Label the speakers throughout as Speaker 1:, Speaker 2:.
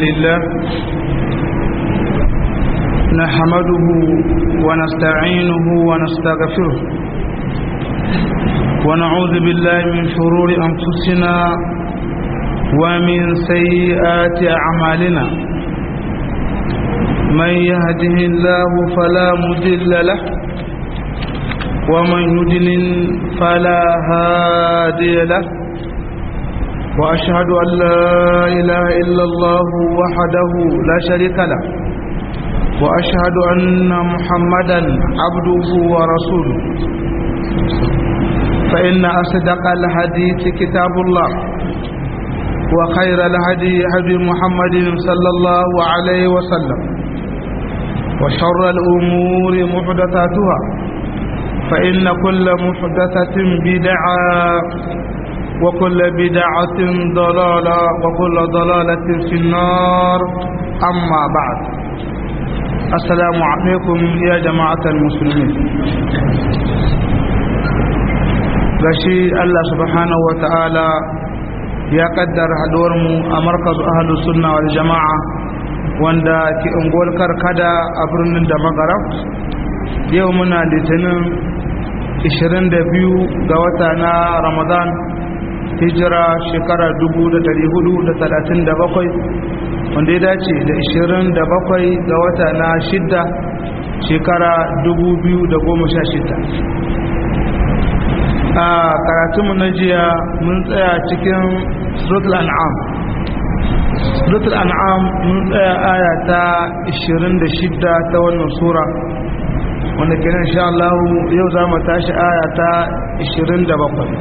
Speaker 1: لله نحمده ونستعينه ونستغفره ونعوذ بالله من شرور أنفسنا ومن سيئات أعمالنا من يهده الله فلا مضل له ومن يضلل فلا هادي له وأشهد أن لا إله إلا الله وحده لا شريك له وأشهد أن محمدا عبده ورسوله فإن أصدق الحديث كتاب الله وخير الهدي هدي محمد صلى الله عليه وسلم وشر الأمور محدثاتها فإن كل محدثة بدعة وكل بدعة ضلالة وكل ضلالة في النار أما بعد السلام عليكم يا جماعة المسلمين gashi Allah subhanahu wa ta'ala ya kaddara haduwarmu a markazu ahalus sunna wal jama'a wanda ke unguwar karkada a birnin da magara yau muna litinin 22 ga wata na ramadan hijira shekara 1437 wanda ya dace da 27 ga wata na shidda shekara 2016 a karatunmu na jiya mun tsaya cikin suratul an'am suratul an'am mun tsaya aya ta 26 ta wannan sura wanda kenan insha Allah yau za mu tashi aya ta 27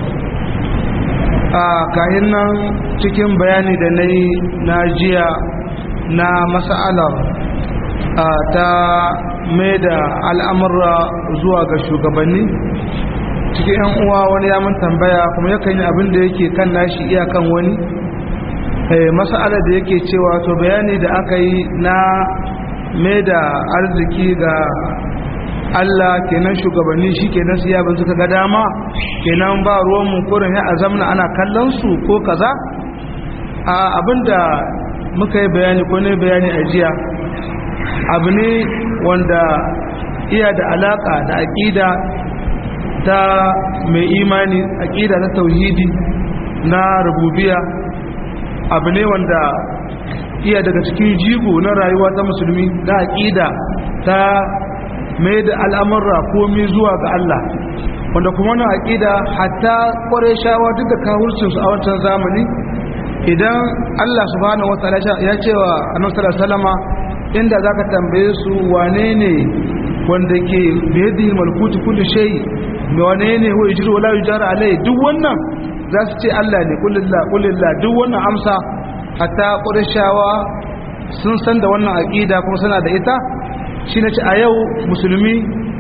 Speaker 1: a kayan nan cikin bayani da na yi na jiya na mas'alar ta mai da al'amurra zuwa ga shugabanni cikin yan uwa wani ya mun tambaya kuma yakan yi abin da yake kan nashi iyakan wani mas'alar da yake cewa to bayani da aka yi na mai da arziki ga Allah kenan shugabanni shi kenan su yabin suka ga dama kenan ba ruwan mu kurin ya azamna ana kallon su ko kaza a abinda muka yi bayani ko ne bayani a jiya abu ne wanda iya da alaka da aƙida ta mai imani aƙida ta tauhidi na rububiya abu ne wanda iya daga cikin jigo na rayuwa ta musulmi da aƙida ta mai da al'amurra komi zuwa ga Allah wanda kuma na aƙida hatta ƙware shawa duk da kawurcinsu a wancan zamani idan Allah subhanahu wa ta'ala ya ce wa annabi salama inda zaka tambaye su wane ne wanda ke biyadi malkuti kulli shay wane ne wa yujru wala yujara alai duk wannan za su ce Allah ne kullillah kullillah duk wannan amsa hatta ƙware shawa sun san da wannan aƙida kuma suna da ita shi na ci a yau musulmi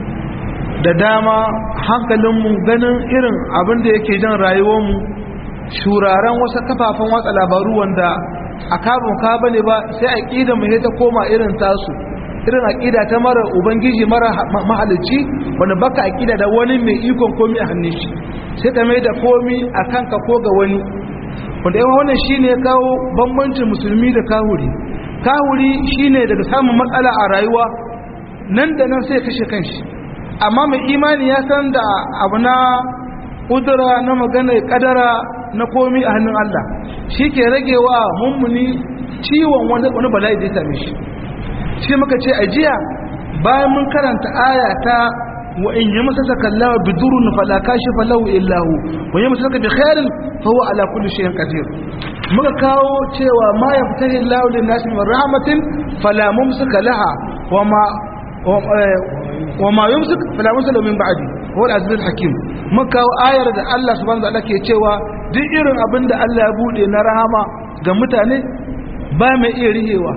Speaker 1: da dama hankalinmu ganin irin abin da yake jan rayuwarmu shuraren wasu kafafen watsa labaru wanda a kabin ka bane ba sai aƙida mu ta koma irin tasu irin aƙida ta mara ubangiji mara mahalicci wanda baka aƙida da wani mai ikon komi a hannun shi sai ka mai da komi a kanka ko ga wani wanda yawan wannan shine ya kawo bambancin musulmi da kahuri kahuri shine daga samun matsala a rayuwa nan da nan sai kashe kanshi amma mai imani ya san da abu na kudura na magana kadara na komi a hannun Allah shi ke rage wa mummuni ciwon wani bala'i da ya same shi shi muka ce a jiya bayan mun karanta aya ta wa in yi masa sakallawa bidurun fala kashi falahu illahu wa yi masa bi khairin fa huwa ala kulli shay'in qadir muka kawo cewa ma yaftahi Allahu lin nasi min rahmatin fala mumsika laha wa ma وما يمسك فلا مرسل من بعدي هو العزيز الحكيم muka ayar da Allah subhanahu wa ta'ala ke cewa duk irin abin da Allah ya bude na rahama ga mutane ba mai iya rihewa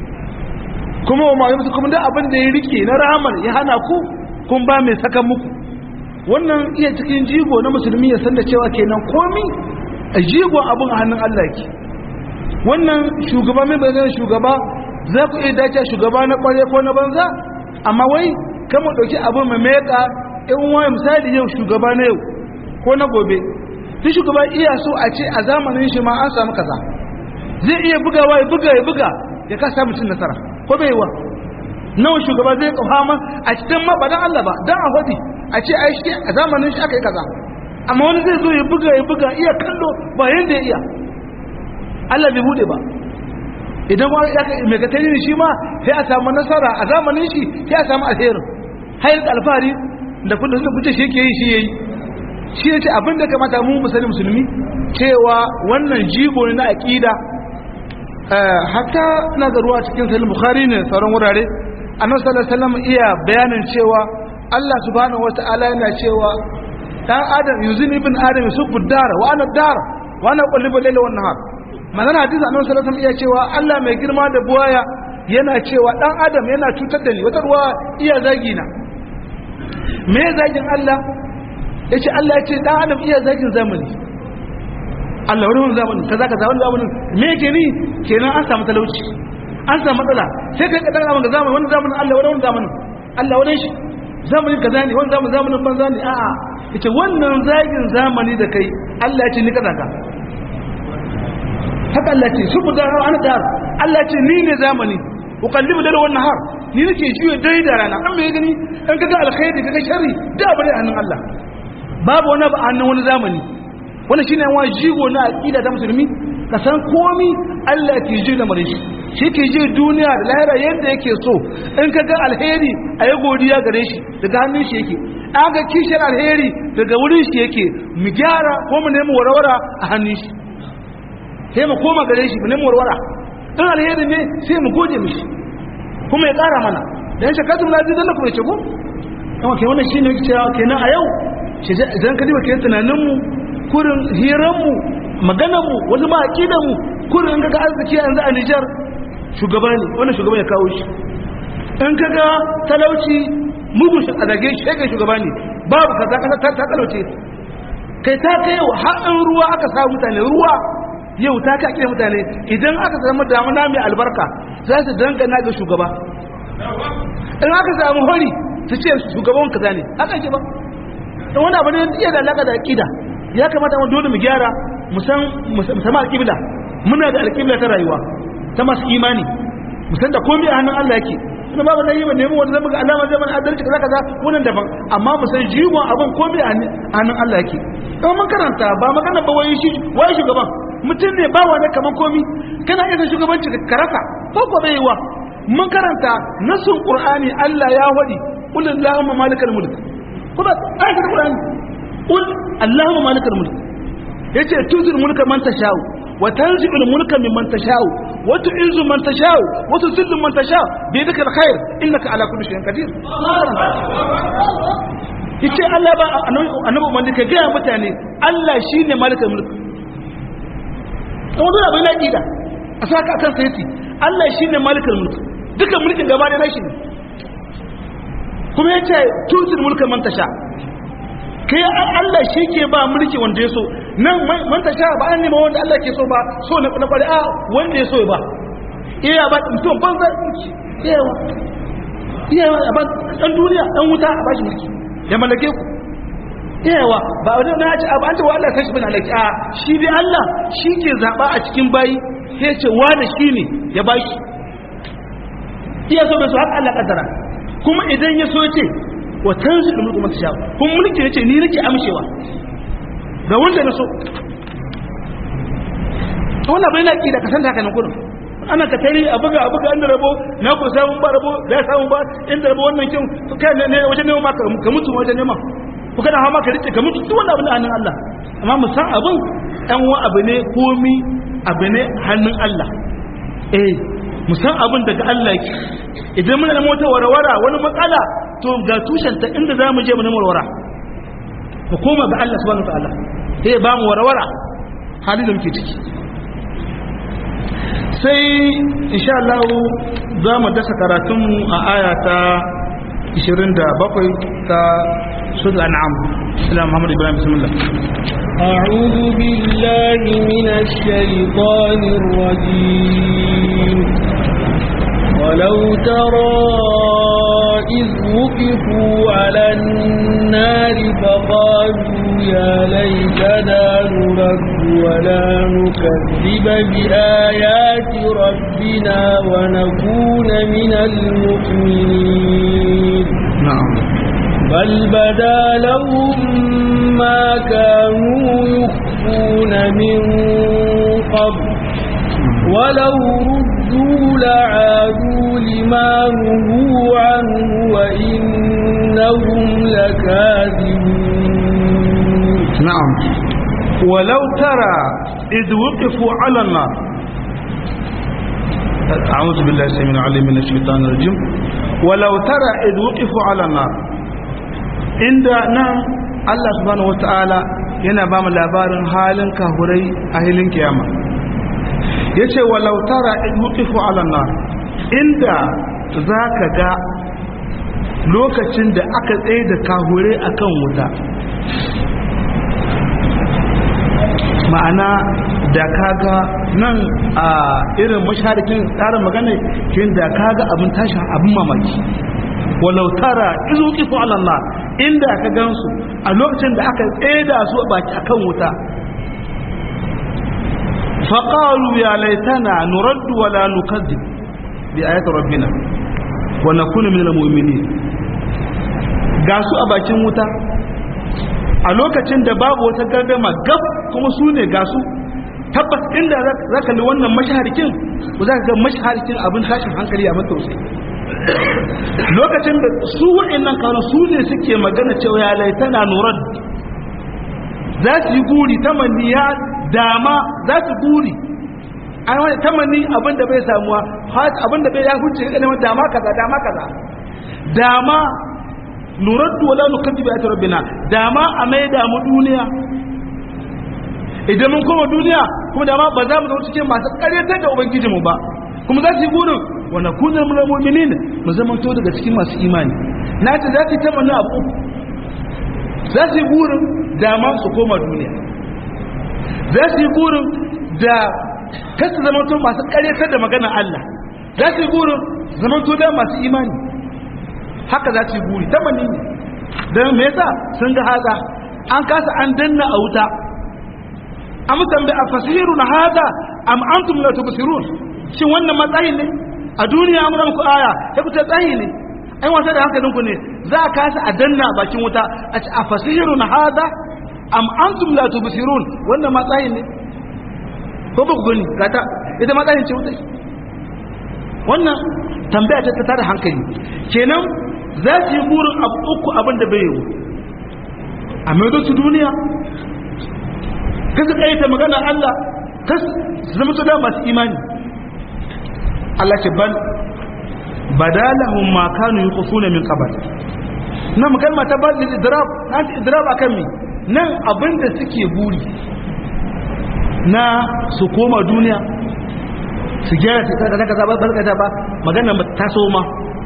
Speaker 1: kuma wa mai musu kuma duk abin da ya rike na rahamar ya hana ku kun ba mai saka muku wannan iya cikin jigo na musulmi ya san da cewa kenan komi a jigon abin a hannun Allah ke wannan shugaba mai bayan shugaba za ku iya dace shugaba na kware ko na banza amma wai kama ɗauki abin mai meka in wani misali yau shugaba na yau ko na gobe duk shugaba iya so a ce a zamanin shi ma an samu kaza zai iya bugawa ya buga ya buga ya kasa mutum nasara ko bai wa nawa shugaba zai kafama a cikin ma ba dan Allah ba dan a hodi a ce ai shi a zamanin shi aka yi kaza amma wani zai zo ya buga ya buga iya kallo ba yanda ya iya Allah bai bude ba idan wani ya mai gatari shi ma sai a samu nasara a zamanin shi sai a samu alherin hayar da alfahari da kudin da kuce shi yake yi shi yayi shi ya ce abinda kamata mu musulmi musulmi cewa wannan jigo ne na aqida hatta na da ruwa cikin sahih bukhari ne sauran wurare annabi sallallahu alaihi wasallam iya bayanin cewa Allah subhanahu wataala yana cewa dan adam yuzini ibn adam yusubbu dar wa ana dar wa ana qullibu layla wan nahar magana hadisi annabi sallallahu alaihi wasallam iya cewa Allah mai girma da buwaya yana cewa dan adam yana cutar da ni wata ruwa iya zagi na me zagin Allah yace Allah ya ce dan adam iya zagin zamani Allah wani wani zamani kaza kaza wani zamani me yake ni kenan an samu talauci an samu matsala sai kai ka danga ga zamani wani zamanin Allah wani wani zamanin Allah wani shi zamanin kaza ne wani zamanin zamanin banza ne a'a yace wannan zagin zamani da kai Allah ya ce ni kaza ka haka Allah ce su guda ana da Allah ce ni ne zamani uqallibu dal wan nahar ni nake juye dare da rana an me gani in kaga alkhairi kaga sharri da bare hannun Allah babu wani ba hannun wani zamani wannan shine wa jigo na aqida ta musulmi ka san komi Allah ke ji da mare shi shi ke ji duniya da lahira yadda yake so in kaga alheri ayi godiya gare shi daga hannun shi yake aga kishir alheri daga wurin shi yake mu gyara ko mu nemi warwara a hannun shi sai mu koma gare shi mu nemi warwara in alheri ne sai mu gode mishi kuma ya kara mana dan shakatu la zai dalla kuma ce ko kuma ke wannan shine cewa kenan a yau idan ka diba kenan tunanin mu kurin hiran mu maganar mu wani ma aqidar mu kurin ga arziki yanzu a Niger shugaba ne wannan shugaba ya kawo shi in kaga talauci mugun shi a zage shi kai shugaba ne babu kaza kasa ta talauce kai ta kai haɗin ruwa aka sa mutane ruwa yau ta ka kira mutane idan aka samu damuna mai albarka za su dangana ga shugaba in aka samu hori su ce shugaban kaza ne haka ke ba don wani abu ne iya da alaka da aƙida ya kamata mu dole mu gyara mu san musamman alƙibla muna da alƙibla ta rayuwa ta masu imani mu san da komai a hannun Allah yake kuma babu nan yi ba nemi wanda zama ga alama zai mana adalci kaza kaza wannan daban amma mu san jigon abin komai a hannun Allah yake don mun karanta ba magana ba wai shi wai shugaban mutum ne ba wani kaman komi kana iya shugabanci ka rasa ko ko bai wa mun karanta nasun qur'ani Allah ya wadi qul allahumma malikal mulk kuma ayatul qur'ani qul allahumma malikal mulk yace tuzil mulka man tashau wa tanzi'ul mulka mimman tashau wa tu'izzu man tashau wa tuzillu man tashau bi yadika alkhair innaka ala kulli shay'in qadir yace Allah ba annabi umman ka ga mutane Allah shine malikal mulk wani abin na ƙida a saka akan sayati Allah shi ne malikar mulki dukkan mulkin gaba da nashi ne kuma ya ce tuzin mulkin mantasha kai Allah shi ke ba mulki wanda ya so nan mantasha ba an nema wanda Allah ke so ba so na kwari a wanda ya so ba iya ba mutum ban zai mulki iyawa iyawa a ba ɗan duniya ɗan wuta a ba shi mulki ya mallake ku yawa ba wani na ci abu an ce wa Allah kashi bin alaki a shi dai Allah shi ke zaɓa a cikin bayi sai ce wani shi ne ya ba shi iya so bai so haka Allah kaddara kuma idan ya so ce wa tanzu da mulku mata kuma mulki ya ce ni nake amshewa ga wanda na so wannan bai na ƙi da kasanta haka na kudin ana ka tare a buga a buga inda rabo na ku samun ba rabo da ya samu ba inda rabo wannan kin kai ne wajen neman ma ka mutu wajen neman ku kana hawa ka rike ka mutu duk wani abu ne hannun Allah amma mu san abin ɗan wa abu ne komi abu ne hannun Allah eh mu san abin daga Allah yake idan muna da mota warwara wani matsala to ga tushen ta inda za mu je mu nemi warwara mu koma ga Allah subhanahu wataala sai ba mu warwara halin da muke ciki sai insha Allah za mu dasa karatunmu a aya ta 27 ta سورة الأنعام سلام محمد إبراهيم بسم الله
Speaker 2: أعوذ بالله من الشيطان الرجيم ولو ترى إذ وقفوا على النار فقالوا يا ليتنا نرد ولا نكذب بآيات ربنا ونكون من المؤمنين
Speaker 1: نعم
Speaker 2: بل بدا لهم ما كانوا يخفون من قبل ولو ردوا لعادوا لما نهوا عنه وإنهم لكاذبون
Speaker 1: نعم ولو ترى إذ وقفوا على النار أعوذ بالله السميع العليم من الشيطان الرجيم ولو ترى إذ وقفوا على النار عند نعم الله سبحانه وتعالى yana ba mu labarin halin kahurai a hilin kiyama ya ce walau tara in wukifu ala nar inda za ka ga lokacin da aka tsaye da kahurai akan wuta ma'ana da kaga nan a irin masharikin tsarin magana shi da kaga abin tashin abin mamaki walau tara izu kifu alallah inda ka gansu a lokacin da aka tseda su a baki akan wuta faƙaru ya laitana nuraddu wala nukazzib bi ayati rabbina wa nakunu minal mu'minin ga su a bakin wuta a lokacin da babu wata gardama gab kuma su ne ga su tabbas inda za ka li wannan mashaharikin ku za ka ga mashaharikin abin tashin hankali a matausi lokacin da su wa'annan kawo su ne suke magana cewa ya laitana nurar za su yi guri tamanni ya dama za su guri an wani tamanni abin da bai samuwa abin da bai ya huce ya neman dama kaza dama kaza dama nuraddu wala nukadibu ayati rabbina dama a maida mu duniya idan mun koma duniya kuma dama ba za mu zama cikin masu karyatar da ubangijinmu ba kuma za su yi burin wa nakuna min mu'minin mu zama to daga cikin masu imani na ce za su yi tamanni abu uku za su yi burin dama su koma duniya za su yi burin da kasu zama to masu karyatar da magana Allah za su yi burin zama to da masu imani haka za su yi buri tamanni ne don me yasa sun ga haza an kasa an danna a wuta am tambaye a fasiru na haza am antum la tubsirun shin wannan matsayin ne a duniya an muku aya ya ku ta tsayi ne ai wasa da hankalin ku ne za a kasa a danna bakin wuta a ce a fasiru na haza am antum la tubsirun wannan matsayin ne ko ba ku gani gata ita matsayin ce wuta wannan tambaya ta tada hankali kenan za su yi burin abu uku abin da bai yiwu a maido su duniya kasu ta magana Allah kasu zama su da masu imani Allah ce ban badalahum ma kanu yuqufuna min qabl nan kalma ta bal idrab an idrab akan mi nan abin da suke buri na su koma duniya su gyara ta kaza kaza ba barkata ba magana ta so ma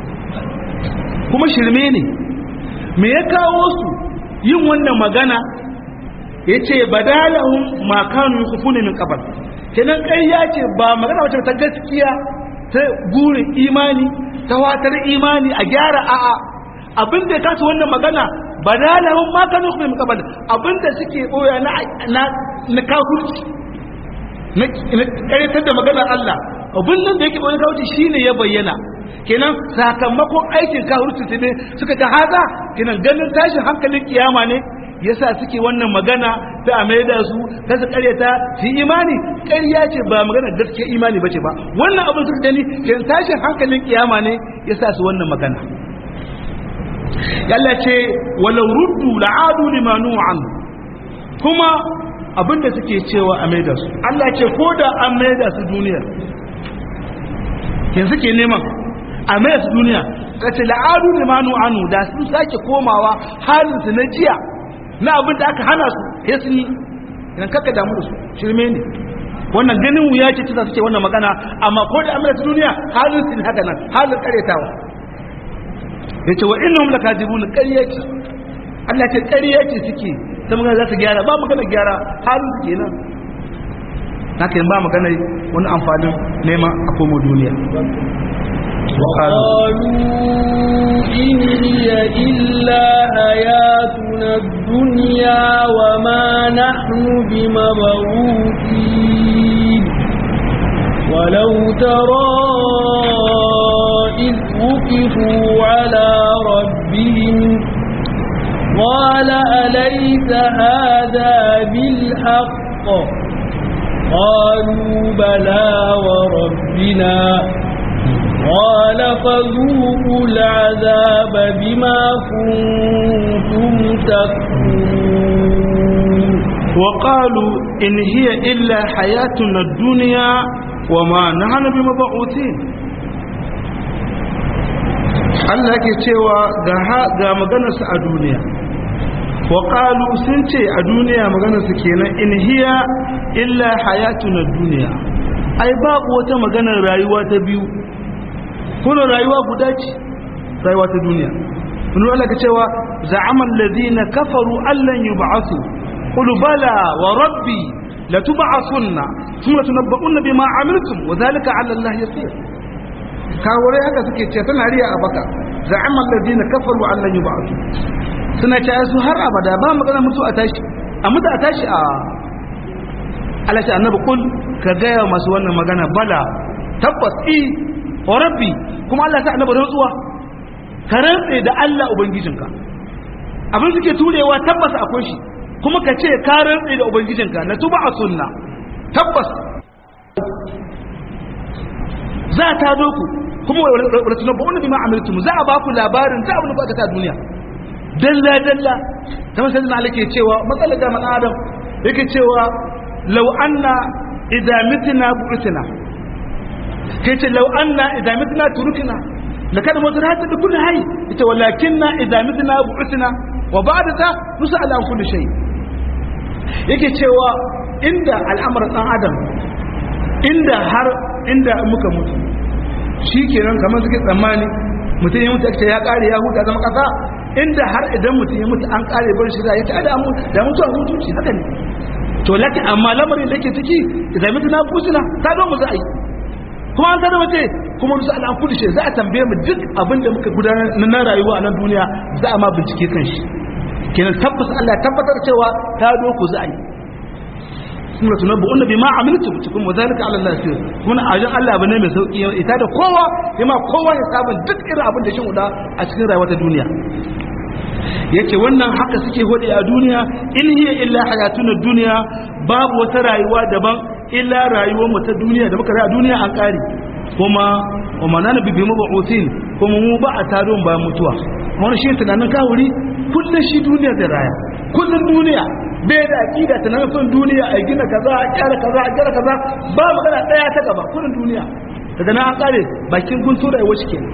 Speaker 1: kuma shirme ne me ya kawo su yin wannan magana ya ce badalahun makanu yi kufu ne min kabar kenan ƙarya ce ba magana wacce ta gaskiya ta burin imani ta watar imani a gyara a'a abin da ya kasu wannan magana badalahun makanu yi kufu ne min kabar abin da suke ɓoya na kafurci na ƙaryatar da maganar Allah abin nan da yake ɓoye kawuci shine ya bayyana kenan sakamakon aikin kahurci ne suka ta haza kenan ganin tashin hankalin kiyama ne yasa suke wannan magana ta a da su ta su karyata su imani ƙarya ce ba magana gaskiya imani bace ba wannan abin suka gani kenan tashin hankalin kiyama ne yasa su wannan magana yalla ce walau ruddu la'adu limanu an kuma abinda suke cewa a maida su Allah ce ko da an maida su duniya yanzu ke neman a mai su duniya ka ce la'adu ne manu anu da sun sake komawa halinsu na jiya na abin da aka hana su ya sun yi idan kaka damu da su shirme ne wannan ganin wuya ce ta suke wannan magana amma ko da amurka duniya halin su ne haka nan halin karetawa ya ce wa innahum lakadibun ƙarya ce Allah ce ƙarya ce suke ta magana za su gyara ba magana gyara halin su kenan haka yin ba magana wani amfanin neman a komo duniya
Speaker 2: وقالوا إن هي إلا حياتنا الدنيا وما نحن بمبعوثين ولو ترى إذ وقفوا على ربهم قال أليس هذا بالحق قالوا بلى وربنا قال فذوقوا العذاب بما كنتم تكفرون
Speaker 1: وقالوا إن هي إلا حياتنا الدنيا وما نحن بمبعوثين Allah ke cewa ga maganarsa a duniya wa qalu sun ce a duniya maganarsa kenan in hiya illa hayatuna duniya ai babu wata maganar rayuwa ta biyu kuma rayuwa guda ce rayuwa ta duniya wani Allah ka cewa za'amal ladina kafaru allan yub'athu qul bala wa rabbi latub'athunna thumma tunabba'unna bima amiltum wa dhalika 'ala Allah yasir kawure haka suke ce tana riya a baka za'amal ladina kafaru allan yub'athu suna ce su har abada ba magana mutu a tashi a mutu a tashi a Allah ce annabi kul ka gaya masu wannan magana bala tabbas i wa rabbi kuma Allah ta annabi rantsuwa ka rantse da Allah ubangijinka abin suke turewa tabbas akwai shi kuma ka ce ka rantse da ubangijinka na tuba a sunna tabbas za ta doku kuma wala tunabba'una bima amiltum za a ba ku labarin ta abin da kuka ta duniya dalla dalla kamar sai na alake cewa matsalar da man adam yake cewa law anna idza mitna bu'tna kai ce law anna idza mitna turukna lakad mudrata bi kulli hayy ita walakinna idza mitna bu'tna wa ba'da ta nus'al an kulli shay yake cewa inda al'amarin dan adam inda har inda muka mutu shikenan kamar suke tsammani mutum ya mutu ake ya kare ya huta zama kasa inda har idan mutum ya mutu an kare bar shi da ya ta da mu da mutuwa hutunci haka ne to laki amma lamarin da ke ciki idan mutu na kusina ta zo mu za a yi kuma an tada mace kuma nusa al'an kudu shi za a tambaye mu duk abin da muka gudanar na rayuwa a nan duniya za a ma bincike kan shi kenan tabbas Allah tabbatar cewa ta doku za a yi kuma tunan bu bi ma amiltu cikin wazalika ala Allah sir kuma ajin Allah bane mai sauki ita da kowa yama kowa ya sabon duk irin abin da shin uda a cikin rayuwar ta duniya yace wannan haka suke hode a duniya in hiya illa hayatuna duniya babu wata rayuwa daban illa rayuwar mu ta duniya da muka rayu a duniya an kare kuma wa manana bi bi mabu'utin kuma mu ba a taron ba mutuwa wannan shi tunanin kawuri kullun shi duniya da raya kullun duniya bai da aqida tunanin son duniya a gina kaza a kyara kaza a kyara kaza ba magana daya ta gaba kullun duniya daga nan an kare bakin guntu da yawa kenan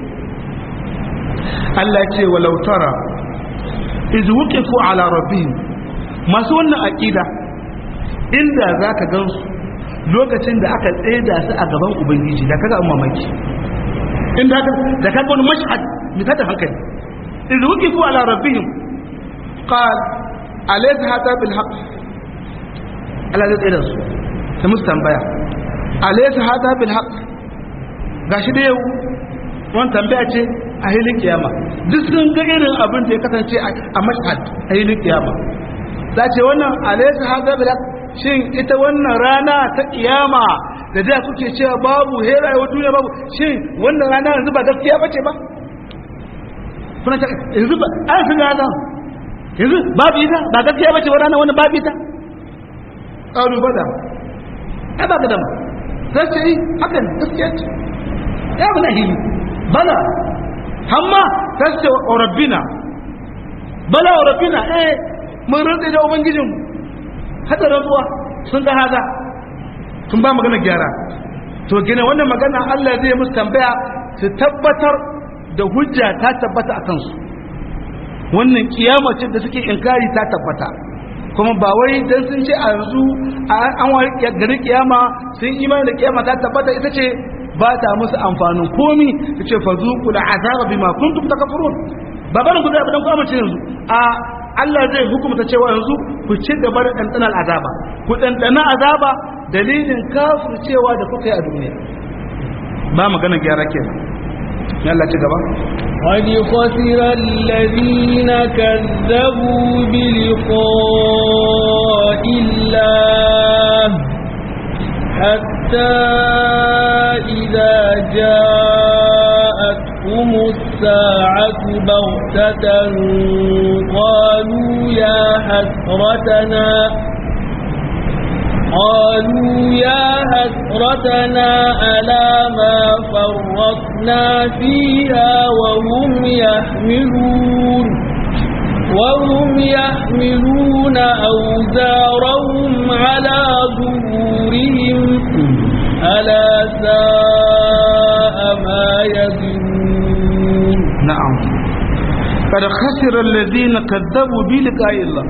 Speaker 1: Allah ce walau tara iz wuqifu ala rabbihim masu wannan aqida inda zaka gansu lokacin da aka tsaida su a gaban ubangiji da kaga mamaki inda ka da kaga wani mashhad mai tada hankali iz wuqifu ala rabbihim qal alaysa hada bil haqq Allah zai tsaida su ta musu tambaya alaysa hada bil haqq gashi da yau wannan tambaya ce a hilin kiyama duk sun ga irin abin da ya kasance a mashhad a hilin kiyama za ce wannan alaysa hada bil haqq shin ita wannan rana ta kiyama da da kuke cewa babu hera wa duniya babu shin wannan rana yanzu ba gaskiya bace ba kuna ta yanzu ba an fi rana yanzu babu ita ba gaskiya bace wannan wannan babu ita qalu bada ai ba gadama sai ce yi hakan gaskiya ce ya bu na hili bala hamma sai ce wa rabbina bala wa rabbina eh mun rantsa da ubangijinmu hada rantsuwa sun ga haza sun ba magana gyara to gina wannan magana Allah zai musu tambaya su tabbatar da hujja ta tabbata a kansu wannan kiyama ce da suke inkari ta tabbata kuma ba wai dan sun ce a yanzu an wari gari kiyama sun imani da kiyama ta tabbata ita ce ba ta musu amfanin komi ta ce fa zuqul azaba bima kuntum takfurun ba barin ku da dan ku amince yanzu a Allah zai hukumta cewa yanzu ku ci gaba da ɗanɗanar azaba ku ɗanɗana azaba dalilin kafir cewa da kuka yi a duniya ba magana gyara ke Allah ci gaba
Speaker 2: قد خسر الذين كذبوا بلقاء الله حتى إذا جاءتهم الساعة بغتة قالوا يا حسرتنا قالوا يا حسرتنا على ما فرطنا فيها وهم يحملون وهم يحملون أوزارهم على ظهورهم ألا ساء ما يزنون
Speaker 1: نعم قد خسر الذين كذبوا بلقاء الله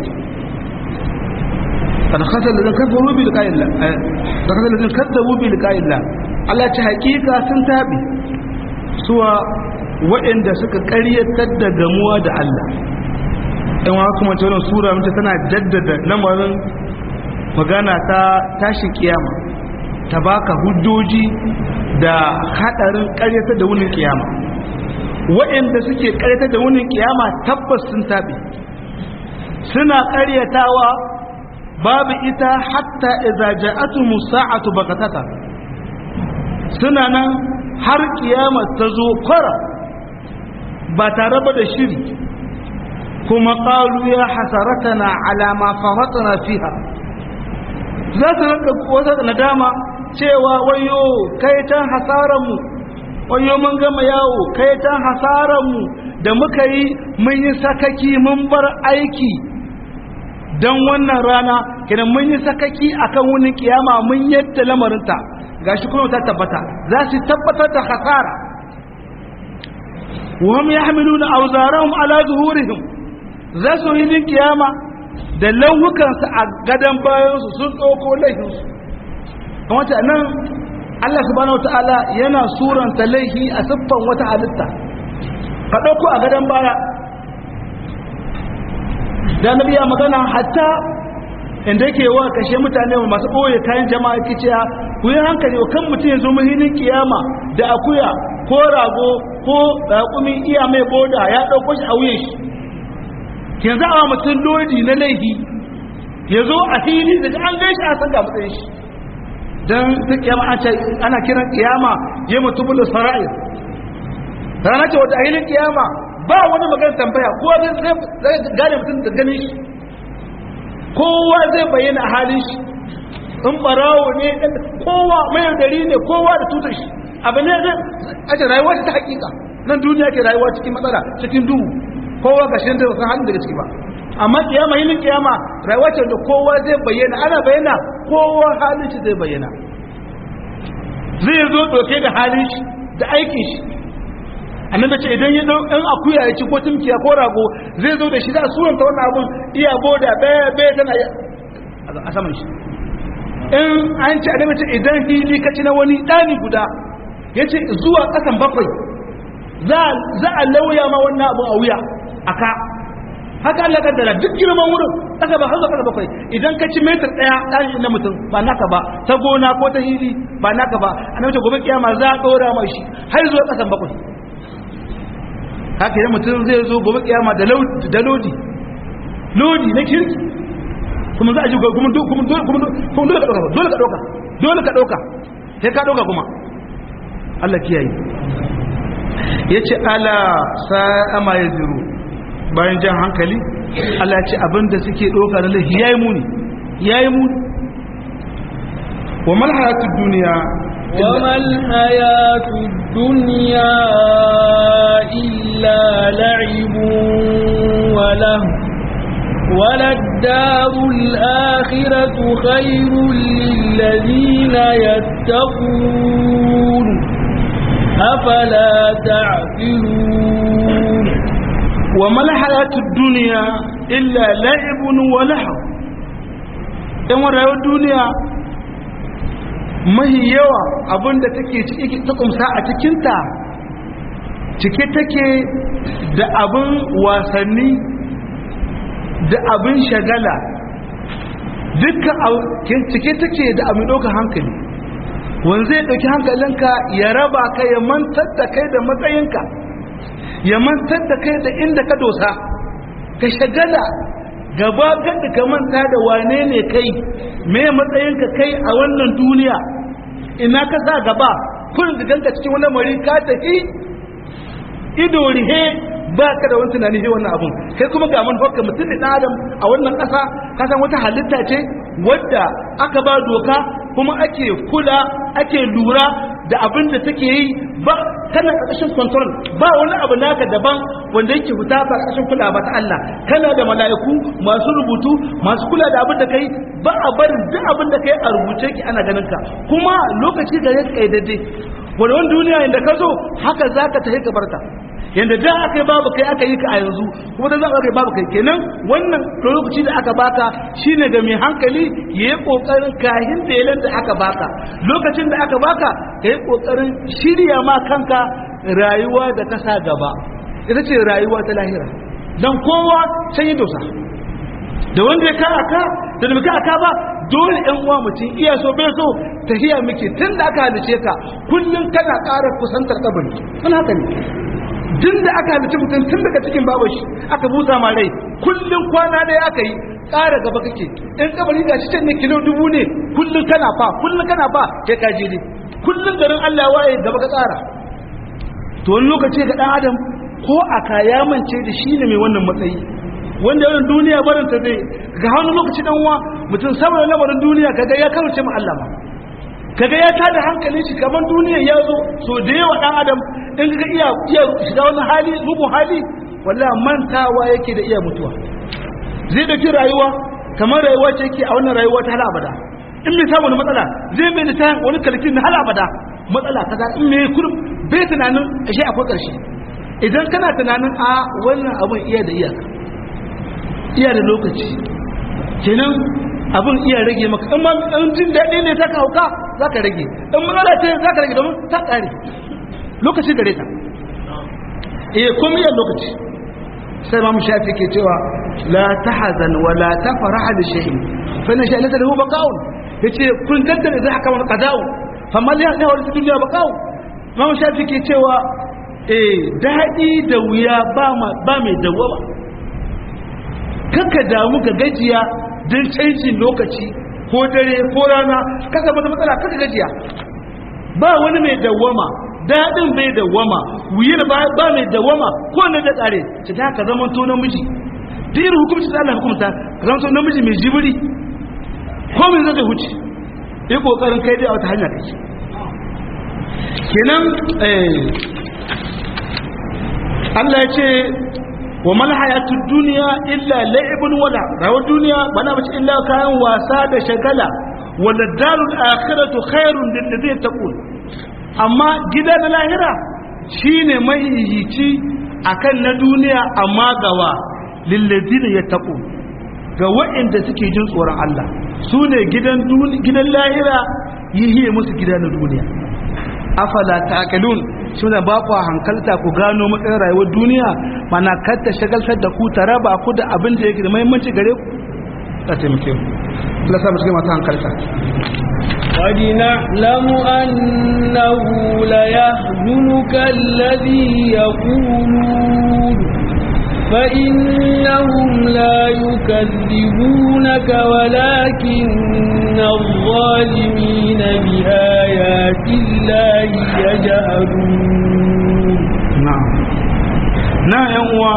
Speaker 1: قد خسر الذين كفروا بلقاء الله قد خسر الذين كذبوا بلقاء الله Allah ta hakika sun tabi suwa waɗanda suka ƙaryatar da gamuwa da Allah in wa kuma ce wannan sura mace tana jaddada lamarin magana ta tashin kiyama ta baka hujjoji da hadarin ƙaryatar da wunin kiyama waɗanda suke ƙaryatar da wunin kiyama tabbas sun tabi suna ƙaryatawa babu ita hatta idza ja'atu musa'atu bakatata suna nan har kiyama ta zo kwara ba tare ba da shiri kuma qalu ya hasaratana ala ma faratna fiha za su rinka wata nadama cewa wayo kai tan hasaran mu wayo mun gama yawo kai tan hasaran mu da muka yi mun yi sakaki mun bar aiki don wannan rana kenan mun yi sakaki akan wani kiyama mun yadda lamarinta gashi kuma ta tabbata za su tabbatar da hasara wahum yahmiluna awzarahum ala zuhurihim za su yi kiyama da lauhukansu a gadon bayansu sun ɗauko laifinsu kuma ta nan Allah subhanahu wataala yana suranta laifi a siffan wata halitta ka ɗauko a gadon baya da nabi ya magana hatta inda yake wa kashe mutane masu ɓoye kayan jama'a yake cewa ku yi hankali wa kan mutum ya zo muhimmin kiyama da akuya ko rago ko raƙumi iya mai boda ya ɗauko shi a wuyan shi yanzu a mutum lodi na laifi ya zo a fili da an gai shi a san ga matsayin shi don ta kiyama ana kiran kiyama ya mutu bulu sara'ir rana ce wata ainihin kiyama ba wani magana tambaya kowa zai gane mutum da ganin shi kowa zai bayyana a halin shi in barawo ne kowa mai dari ne kowa da tutar shi abu ne zai ake rayuwa ta hakika nan duniya ke rayuwa cikin matsala cikin duhu kowa ga shi da san halin daga ciki ba amma kiyama yin kiyama rayuwa ce da kowa zai bayyana ana bayyana kowa halin shi zai bayyana zai zo doke da halin shi da aikin shi annabi ce idan ya dau ɗan akuya ya ci ko tumkiya ko rago zai zo da shi da suran ta wannan abun iya boda baya baya tana a saman shi in an ci annabi ce idan hili ka ci na wani ɗani guda ya ce zuwa ƙasan bakwai za a lauya ma wannan abun a wuya a ka haka Allah kaddara duk girman wurin ƙasa ba har zuwa ƙasa bakwai idan ka ci metar ɗaya ɗani na mutum ba naka ba ta gona ko ta hili ba naka ba annabi ce gobe kiyama za a ɗora mai shi har zuwa ƙasan bakwai haka yi mutum zai zo gobe kiyama da lodi lodi na kirki kuma za a ji kuma dole ka ɗauka dole ka ɗauka dole ka ɗauka sai ka ɗauka kuma Allah kiyaye ya ce ala sa'ama ya ziru bayan jan hankali Allah ya ce abinda suke ɗauka da laifi ya yi muni ya yi muni wa malhayatun duniya
Speaker 2: وما الحياة الدنيا إلا لعب وله وللدار الآخرة خير للذين يتقون أفلا تعقلون
Speaker 1: وما الحياة الدنيا إلا لعب ولهو إن رأيوا الدنيا mahi yawa abinda take ciki ta kumsa a cikinta cike take da abin wasanni da abin shagala dukkan cike take da abin ɗaukar hankali wanda zai ɗauki hankalinka ya raba ka ya mantar da kai da matsayinka ya mantar da kai da inda ka dosa ka shagala gaba kada ka manta da wane ne kai me matsayinka kai a wannan duniya ina ka sa gaba kun da ganka cikin wani mari ka tafi ido rihe ba ka da wani tunani he wannan abun kai kuma ga man hokka mutum ne dan adam a wannan ƙasa ka san wata halitta ce wadda aka ba doka kuma ake kula ake lura da abin da take yi ba kana ƙarƙashin control ba wani abu naka daban wanda yake fita ba ƙarƙashin kula ba ta Allah kana da mala'iku masu rubutu masu kula da abin da kai ba a barin duk abin da kai a rubuce ki ana ganin ka kuma lokaci da ya kaidade wani duniya inda ka zo haka zaka tafi ka barta yanda da aka yi babu kai aka yi ka a yanzu kuma da za a yi babu kai kenan wannan lokaci da aka baka shine ga mai hankali ya yi kokarin kahin da yalan da aka baka lokacin da aka baka ka yi kokarin shirya ma kanka rayuwa da kasa gaba ita ce rayuwa ta lahira dan kowa can yi dosa da wanda ya ka aka da da muka aka ba dole yan uwa mutum iya so bai so tahiya muke tun da aka halice ka kullum kana ƙara kusantar kabari sun haka ne tun da aka halitta mutum tun daga cikin babashi aka busa ma rai kullum kwana ɗaya aka yi ƙara gaba kake in kabari ga cikin ne kilo dubu ne kullum kana fa kullum kana fa kai ka je ne kullum garin Allah ya waye gaba ka tsara to wani lokaci ga ɗan adam ko a kaya mance da shi ne mai wannan matsayi wanda yawan duniya barin ta zai ga wani lokaci dan uwa mutum saboda lamarin duniya kaga ya karuce mu Allah ma kaga ya tada hankalin shi kamar duniya ya zo so da yawa dan adam in ga iya iya shiga wani hali mugu hali wallahi mantawa yake da iya mutuwa zai dauki rayuwa kamar rayuwa ce yake a wannan rayuwa ta hala abada in bai samu wani matsala zai bai da wani kalkin na hala abada matsala kaza in mai kurum bai tunanin ashe akwai karshe idan kana tunanin a wannan abun iya da iyaka iya da lokaci kenan abin iya rage maka in ma in jin daɗi ne ta hauka za ka rage in matsala ce za ka rage domin ta ƙare lokaci gare ta eh komai yan lokaci sai ma shafi ke cewa la tahzan wa la tafrah li shay'in fa inna shay'an lahu baqa'un yace kun kaddara idza haka wal qada'u fa mal ya hawa duniya baqa'u ma shafi ke cewa eh daɗi da wuya ba ba mai dawama kaka damu ka gajiya don canjin lokaci ko dare ko rana kaka mata matsala kaka gajiya ba wani mai dawwama daɗin bai dawwama wuyar ba ba mai dawwama ko ne da tsare ta ta ka zama to namiji duk irin hukumci da Allah hukumta ka zama to namiji mai jibiri ko mai zai huce yi kokarin kai dai a wata hanya kake kenan Allah ya ce wa mal hayatud dunya illa la'ibun wala rawar duniya bana bace illa kayan wasa da shagala wala darul akhiratu khairun lil ladina taqul amma gida na lahira shine mahihici akan na duniya amma gawa lil ladina yattaqu ga waɗanda suke jin tsoron Allah su ne gidan gidan lahira yihiye musu gida na duniya afala taqilun suna ba ku hankalta ku gano matsayin rayuwar duniya mana ta shagaltar da ku ta raba ku da abin da yake da muhimmanci gare ku ta taimake mu Allah sa mu cikin masu hankalta
Speaker 2: قد نعلم أنه ليحزنك الذي يقولون فإنهم لا يكذبونك ولكن الظالمين بآيات الله يجهلون
Speaker 1: نعم نعم يا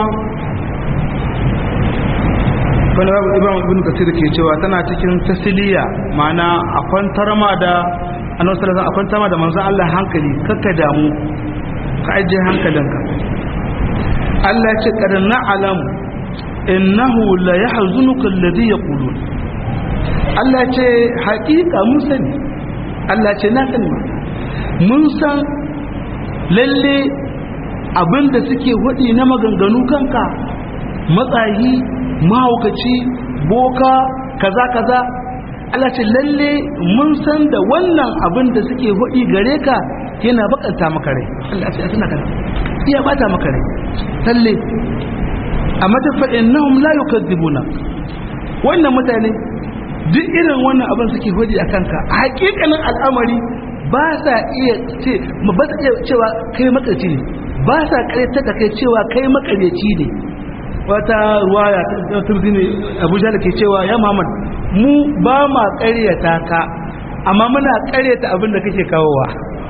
Speaker 1: wani babu ibn ibn kasir ke cewa tana cikin tasiliya ma'ana a kwantar ma da annabi sallallahu alaihi kwantar ma da manzon Allah hankali kakka damu ka ajiye hankalinka Allah ya ce kad na'lam innahu la yahzunuka alladhi yaqulun Allah ya ce haƙiƙa mun sani Allah ya ce na sani mun san lalle abinda suke hudi na maganganu kanka matsayi mahaukaci boka kaza kaza Allah ce lalle mun san da wannan abin da suke hudi gare ka yana bakanta maka rai Allah ce suna kana iya bata maka rai lalle amma ta fa innahum la yukadzibuna wannan mutane duk irin wannan abin suke hudi a kanka a hakikanin al'amari ba sa iya ce ba sa iya cewa kai makarci ne ba sa karyata da kai cewa kai makaryaci ne wata ruwaya ta turzi ne abuja da ke cewa ya muhammad mu ba ma karyata ka amma muna karyata abin da kake kawowa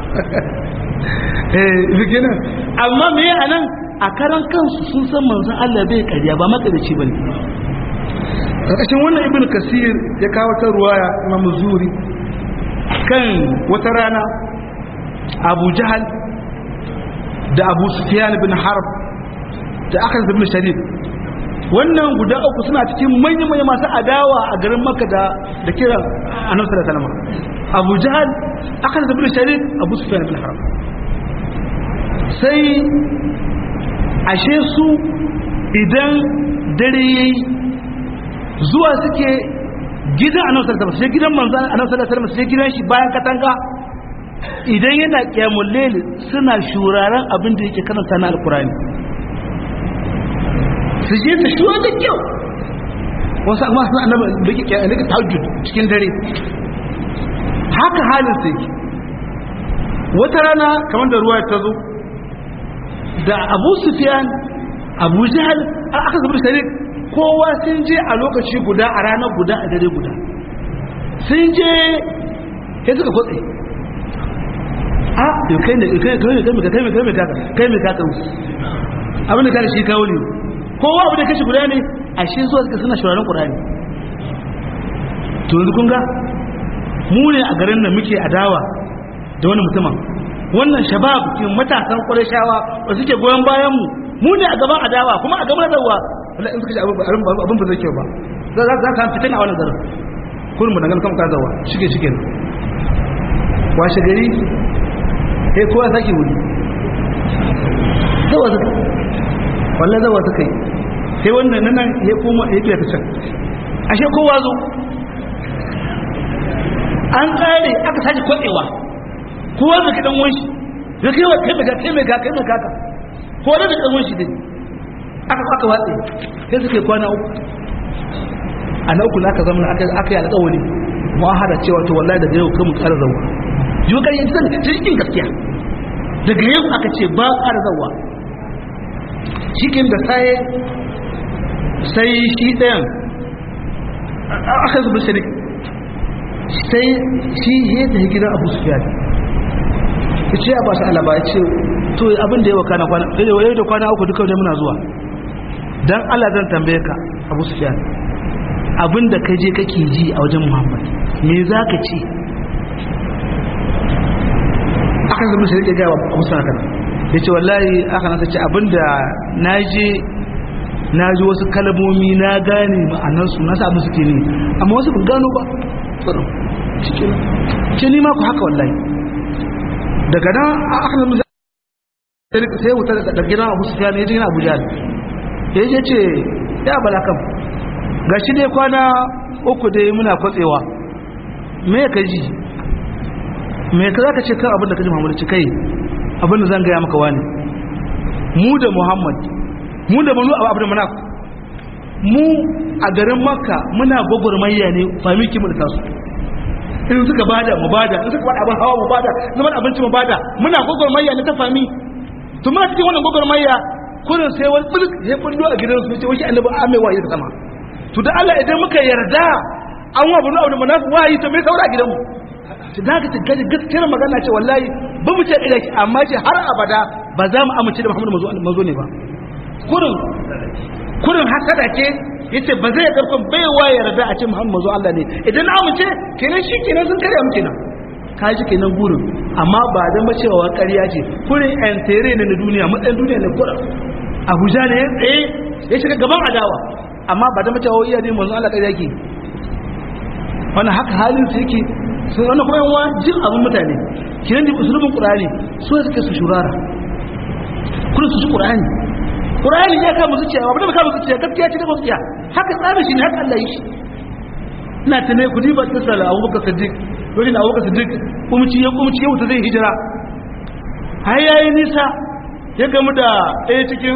Speaker 1: eh bikinan amma me a nan a karan kansu sun san manzon Allah bai karya ba makaryaci bane karkashin wannan ibn kasir ya kawo ta ruwaya imam zuri kan wata rana abu jahal da abu sufyan bin harb da akan ibn sharif wannan guda uku suna cikin manyan manyan masu adawa a garin makka da da kiran annabi sallallahu alaihi wasallam abu jahal akan ibn sharif abu sufyan bin harb sai ashe su idan dare yayi zuwa suke gidan annabi sallallahu alaihi wasallam sai gidan manzon annabi sallallahu alaihi wasallam sai gidan shi bayan katanga idan yana qiyamul layl suna shuraren abin da yake karanta na alqurani su je su shuwa da kyau wasu amma suna annabi da yake qiyamul layl tahajjud cikin dare haka halin sai wata rana kamar da ruwa ta zo da Abu Sufyan Abu Jahl aka zubar sharik kowa sun je a lokaci guda a ranar guda a dare guda sun je ya suka kwatse a yau kai ne kai kai kai kai kai kai kai kai mai kaka abin da kare shi kawo ne kowa abin da kashi guda ne a shi zuwa suka suna shuraren ƙurani to yanzu kun ga mu ne a garin nan muke adawa da wani mutumin wannan shabab ke matasan ƙwarishawa da suke goyon bayan mu mu ne a gaban adawa kuma a gaban adawa wala in suka ji abin ba zai kyau ba za za ka fitina a wannan garin kullum da ganin kan kazawa shige shige washe gari eh kowa sake wuri zawa suka wallah zawa suka yi sai wannan nan ya koma ya fiye ta can ashe kowa zo an tsare aka sake kwatsewa kowa da kidan wanshi ya kai wa kai mai ga kai mai ga kai mai kaka kowa da kidan wanshi din aka aka watse sai suke kwana uku a na uku na aka zama aka aka yi alƙawari mu'ahada cewa to wallahi daga yau kan mu ƙara zawa yi kan yin zan cikin gaskiya daga yau aka ce ba ƙara zawa cikin da sai sai shi ɗayan aka zuba shirik sai shi ya tafi gidan abu sufiyan ya ce a ba su alaba ya ce to abin da yawa kwana kwana yau da kwana uku duka wajen muna zuwa dan Allah zan tambaye ka Abu Sufyan abinda ka je kake ji a wajen Muhammad me zaka ce akan zama sai ya ga Abu Sufyan yace wallahi aka nasa ce abinda naje naji wasu kalmomi na gane ma'anar su na samu suke ne amma wasu ban gano ba tsaro cikin ce ni ma ku haka wallahi daga nan aka zama sai wuta da gidan Abu Sufyan ya je gidan Abu Jahl ya je ce ya balakam ga shi dai kwana uku dai muna kwatsewa me ka ji me ka za ka ce kan abin da ka ji muhammadu ci kai abin da zan gaya maka wani mu da muhammad mu da manu abu da mana mu a garin makka muna gwagwarmayya ne famiki mu da tasu in suka bada mu bada in suka bada abin hawa mu bada zaman abinci mu bada muna gwagwarmayya ne ta fami to muna cikin wannan gwagwarmayya kurin sai wani bulk ya bullo a gidan su ce wani annabi amewa ya sama to da Allah idan muka yarda an wa bunu abu manafi wayi to me saura gidan mu to da ka gaji gaskiyar magana ce wallahi ba mu ce da ki amma ce har abada ba za mu amince da Muhammadu manzo manzo ne ba kurin kurin hasada ce yace ba zai karfin bai wa yarda a ce Muhammadu manzo Allah ne idan na amince kenan shi kenan sun kare mu kenan ka ji kenan gurin amma ba dan ba cewa ƙarya ce kurin yan tere ne na duniya matsayin duniya ne kurin abuja ne ya tsaye ya shiga gaban adawa amma ba da mace wa iya ne manzo Allah kai yake wannan haka halin su yake sun wannan kuma yawa jin abin mutane kiran da usulubin qur'ani so suke su shurara kullum su ji qur'ani qur'ani ya kama zuciya ba da kama zuciya gaskiya ce da gaskiya haka tsarin shi ne haka Allah yi shi ina tunai ku diba tsala Abubakar Siddiq lokacin Abubakar Siddiq kumci ya kumci ya wuta zai hijira har yayi nisa ya gamu da ɗaya cikin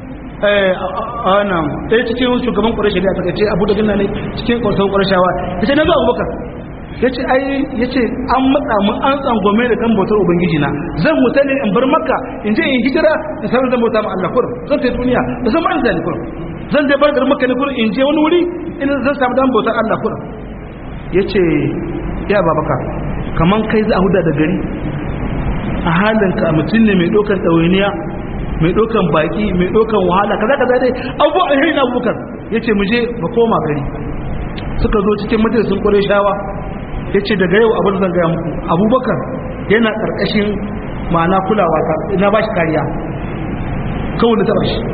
Speaker 1: nan ɗaya cikin shugaban ƙwarashe da aka ce abu da gina ne cikin ƙwarashen ƙwarashawa ya ce na zuwa abubakar ya ce ai ya ce an matsa mun an tsangwame da kan bautar ubangiji na zan huta ne in bar makka in je in hijira in sanar zan bauta ma Allah kurum zan sai duniya da zan ma'an zani kurum zan je bar garin makka ne kurum in je wani wuri in zan samu dan bautar Allah kurum ya ce ya babaka kaman kai za a huda da gari a halinka mutum ne mai ɗaukar ɗawainiya mai ɗaukan baƙi mai ɗaukan wahala kaza kaza dai abubuwa a hirin abubakar ya ce mu je ba koma gari suka zo cikin majalisun ƙwarai shawa ya ce daga yau abin zan gaya muku abubakar yana ƙarƙashin ma'ana kulawa ta na ba shi kariya kawai da taɓa shi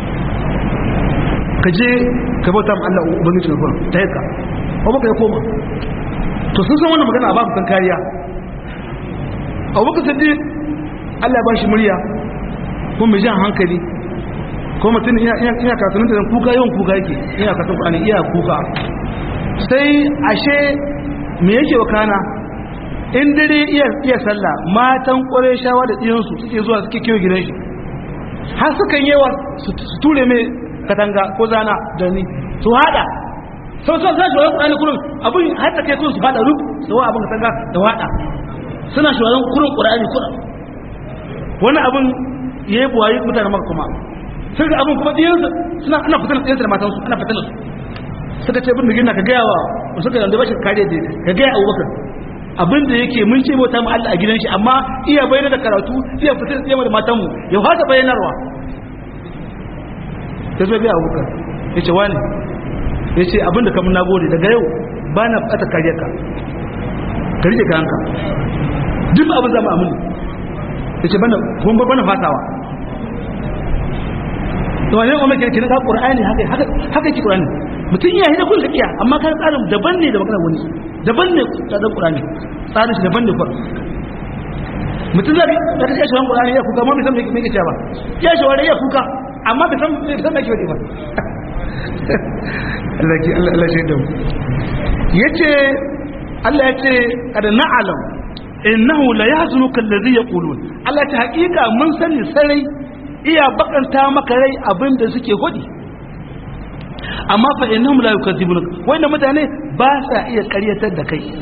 Speaker 1: ka je ka bauta ma Allah ubangiji na kuma ta yaka abubakar ya koma to sun san wannan magana a babu san kariya abubakar sadi Allah ya ba shi murya ko mai jan hankali ko mutum ina karatun da kuka yawan kuka yake ina karatun ƙwani iya kuka sai ashe me yake wakana in dare iya iya sallah matan ƙware shawa da ɗiyansu suke zuwa suke kewa gidan shi har sukan yawa su ture mai katanga ko zana da ni su hada sau sau suna shawarar ƙurani kurin abin har ta kai kurin su hada rub da wa abin katanga da wada suna shawarar kurin ƙurani kurin wani abin ya yi buwayi mutane maka kuma sai da abin kuma ɗiyansu suna ana fitar da ɗiyansu da matansu ana fitar da su suka ce bin da gina ka gaya wa suka yanzu ba shi kariya da ka gaya abubakar abin da yake mun ce bauta mu Allah a gidan shi amma iya bayyana da karatu iya fitar da tsayama da matanmu ya fata bayyanarwa ta zo biya abubakar ya ce wani ya ce abin da kamun nagode daga yau ba na fata kariya ka ka rike ka hanka duk abin zama amini ya ce kuma bana fatawa to wani umar ke kina ka qur'ani haka haka haka ki qur'ani mutum iya hida kullu kiya amma kan tsarin daban ne da magana wani daban ne tsarin qur'ani tsarin shi daban ne kur mutum zai da kace shi qur'ani ya kuka amma bai san me me kace ba ya shi wani ya kuka amma bai san bai san me ke ba Allah ki Allah Allah shi da mu yace Allah yace kad na'lam innahu la yahzunuka alladhi yaqulun Allah ta hakika mun sani sarai iya bakanta maka rai abin da suke hudi amma fa innahum la yukadzibun wanda mutane ba sa iya ƙaryatar da kai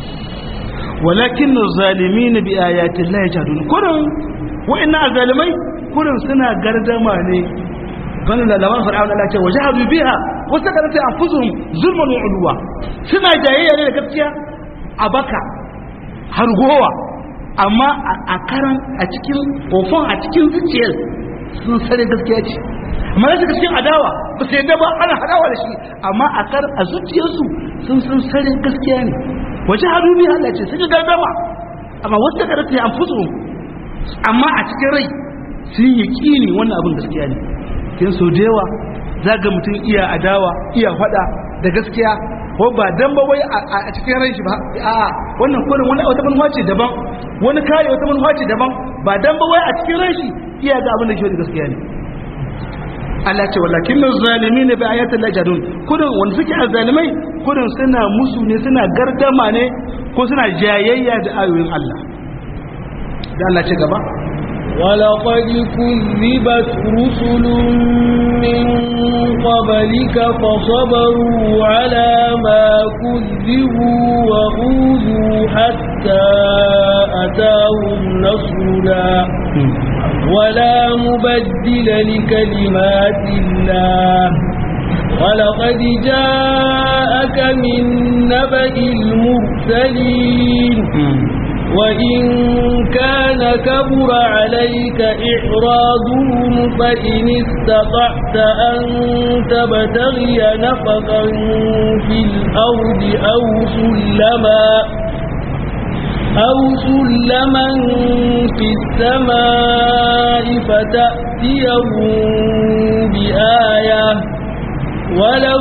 Speaker 1: walakin zalimin bi ayati llahi yajadun kurin wa'annan zalimai kurin suna gardama ne bana da lawan fir'auna Allah ce wajahadu biha wa sakarata anfusuhum zulman wa ulwa suna jayayya ne da gaskiya a baka har gowa amma a karan a cikin kofon a cikin zuciyar sun sare gaskiya ce amma yadda cikin adawa ba sai yadda ba ana hadawa da shi amma a kar a zuciyarsu sun sun sare gaskiya ne waje hadu bi Allah ce sun ga gardama amma wata karatu ya amfusu amma a cikin rai sun yi kini wannan abin gaskiya ne kin so da yawa zaga mutum iya adawa iya fada da gaskiya ko ba dan ba wai a cikin ran shi ba a wannan kurin wani wata manufa ce daban wani kare wata manufa ce daban ba dan ba wai a cikin ran shi iya ga abin da ke da gaskiya ne Allah ce walakin zalimin bi ayatin la jadun kurin wanda suke azzalimai kurin suna musu ne suna gardama ne ko suna jayayya da ayoyin Allah da Allah ce gaba
Speaker 2: ولقد كذبت رسل من قبلك فصبروا على ما كذبوا وأوذوا حتى أتاهم نصرنا ولا مبدل لكلمات الله ولقد جاءك من نبأ المرسلين وإن كان كبر عليك إعراضهم فإن استطعت أن تبتغي نفقا في الأرض أو سلما أو سلما في السماء فتأتيهم بآية ولو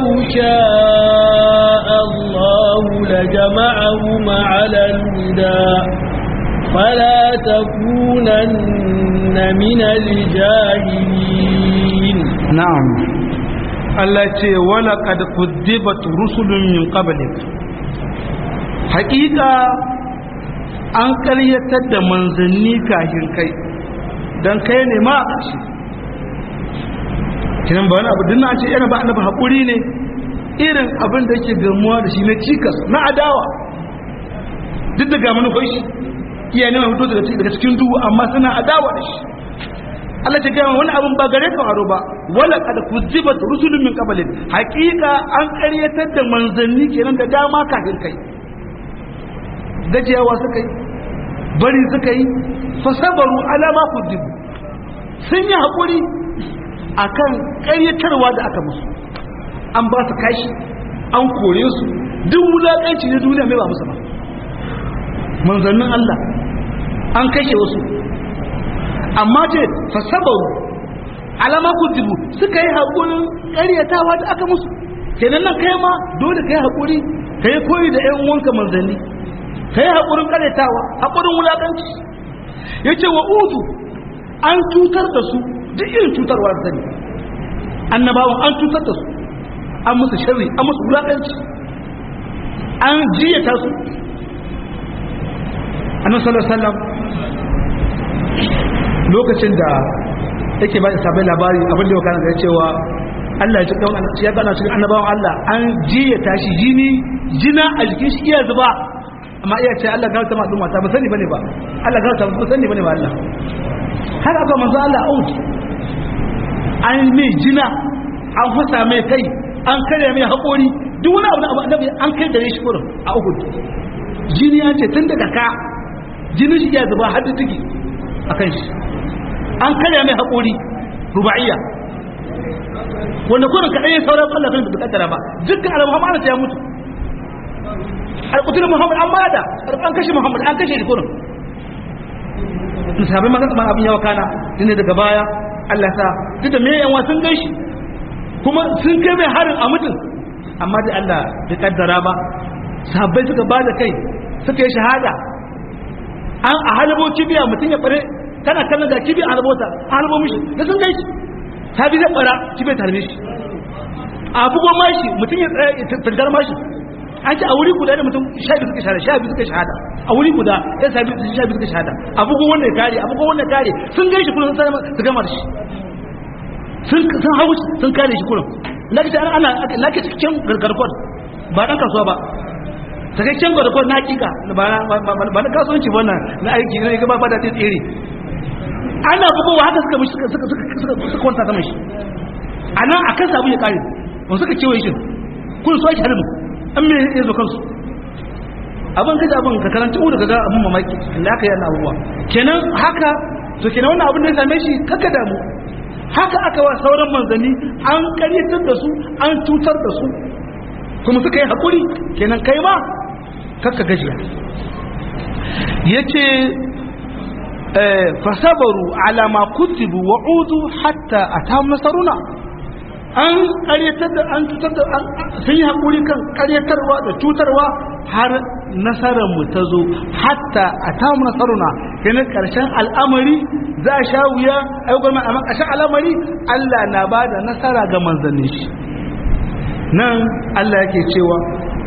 Speaker 2: شاء الله لجمعهم على الهدى فلا تكونن من الجاهلين
Speaker 1: نعم التي ولقد كذبت رسل من قبلك حقيقة an karyatar da manzanni kashin kai don kai ne ma a ƙarshe kinan ba wani abu dinna ce yana ba annabi haƙuri ne irin abin da yake gamuwa da shi na cikas na adawa duk da ga manufar shi iya neman fito daga cikin duhu amma suna adawa da shi Allah ta gaya wani abin ba gare ka aro ba wala kad kuzibat rusulun min qablin haqiqa an ƙaryatar da manzanni kenan da dama kafin kai gajiyawa suka yi bari suka yi fasabaru ala ma kuzibu sun yi haƙuri akan ƙaryatarwa da aka musu an ba su kashi an kore su duk wulaƙanci na duniya mai ba musu ba manzannin Allah an kashe wasu amma ce fasabaru alama kujibu suka yi haƙurin ƙaryatawa da aka musu kenan nan kai ma dole ka yi haƙuri ka yi koyi da ‘yan uwanka manzanni ka yi haƙurin ƙaryatawa haƙurin wulaƙanci ya ce wa udu an cutar da su duk irin cutarwa da zane annabawan an cutar da su an musu shari an musu wulaƙanci an jiyata su annabi sallallahu alaihi wasallam lokacin da yake ba da sabai labari abin da ya kana da cewa Allah ya cikin ya gana cikin annabawan Allah an jiya tashi jini jina a jikin shi iya zuba amma iya ce Allah gauta ma duma ta ba sani bane ba Allah gauta ba sani bane ba Allah har aka manzo Allah out an mai jina an fasa mai kai an kare mai haƙori duk wani abu da abu annabi an kai da shi kurin a Uhud jini ya ce tun daga ka jinin shi iya zuba har da tiki akan shi an karya mai haƙori ruba'iyya wanda kurin kaɗai ya sauran Allah kan da kaddara ba dukkan alamu hamada ta ya mutu alƙutul muhammad an bada an kashe muhammad an kashe shi kurin sahabbai magan kamar abin yawa kana ne daga baya Allah sa duk da mai yanwa sun gaishe kuma sun kai mai harin a mutum amma da Allah bai kaddara ba sahabbai suka ba da kai suka yi shahada an a halabo kibiya mutum ya bare kana kallon ga kibiya a halabota a halabo mishi da sun gaishe sabi zai bara kibiya ta harbe shi a bugon mashi mutum ya tantar mashi an ce a wuri guda da mutum sha biyu suka shahada sha biyu suka shahada a wuri guda ya sabi sha biyu suka shahada a bugon wanda ya kare a bugon wanda ya kare sun gaishe kullum sun su gama da shi sun sun hawo sun kare shi kullum lakaci ana lakaci cikin gargarkon ba dan kasuwa ba sakakken gargarkon na hakika ba na kasuwanci ba na aiki ne ga ba da tsere ana bugowa haka suka mishi suka suka suka suka kwanta sama shi a nan a kan sabu ya kare wani suka kewaye shi kun so ake halin an me ya zo kansu abin kaji abin ka karanta uku daga abin mamaki da aka yi yana abubuwa kenan haka to kenan wannan abin da ya same shi kaka damu haka aka wa sauran manzanni an karyatar da su an cutar da su kuma suka yi haƙuri kenan kai ma kakka gajiya ya ce fasabaru ala ma kutibu wa udu hatta atam nasaruna an karyatar da an cutar da sun yi haƙuri kan karyatarwa da cutarwa har nasarar mu ta zo hatta atam nasaruna yana ƙarshen al'amari za a sha wuya ayyukan mai amma ƙarshen al'amari Allah na ba da nasara ga manzannin shi nan Allah yake cewa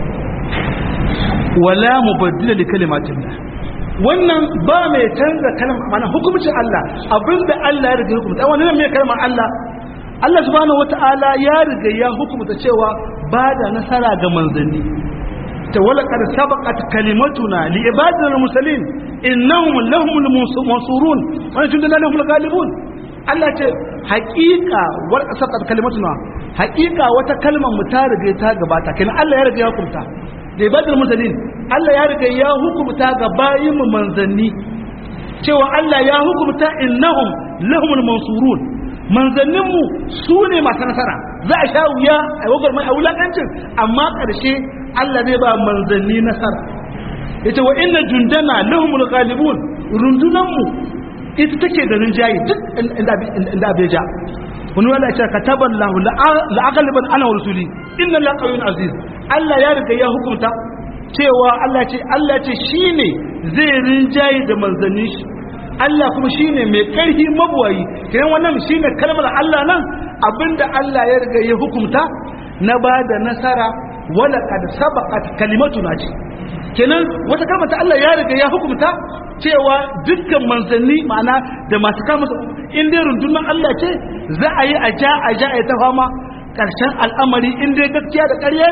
Speaker 1: wala mubaddila li kalimatillah wannan ba mai canza kalmar mana hukumcin Allah abinda Allah ya riga hukumta wannan mai kalmar Allah Allah subhanahu wataala ya riga ya hukumta cewa ba da nasara ga manzanni ta wala qad sabaqat kalimatuna li ibadina muslimin innahum lahumul mansurun wa jundana lahumul ghalibun Allah ce haƙiƙa war sabaqat kalimatuna haƙiƙa wata kalmar mu ta riga ta gabata kenan Allah ya riga ya hukumta da ibadar musulmin Allah ya riga ya hukumta ga bayin mu manzanni cewa Allah ya hukumta innahum lahumul mansurun manzannin mu su ne masu nasara za a sha wuya a wagar mai a wulakancin amma ƙarshe Allah zai ba manzanni nasara yace wa inna jundana lahumul ghalibun rundunan mu ita take da rinjaye duk inda abe ja wani wanda ya ce kataban lahu la'agaliban ana wa rasuli inna la qawiyyun aziz Allah ya riga ya hukunta cewa Allah ce Allah ce shine zai rinjaye da manzanni shi Allah kuma shine mai karfi mabuwayi kenan wannan shine kalmar Allah nan abinda Allah ya riga ya hukunta na ba da nasara wala kad sabaqat kalimatuna ce kenan wata kalmar ta Allah ya riga ya hukunta cewa dukkan manzanni ma'ana da masu kama in dai rundunar Allah ce za a yi a ja a ja a ta fama ƙarshen al'amari in dai gaskiya da ƙarya ne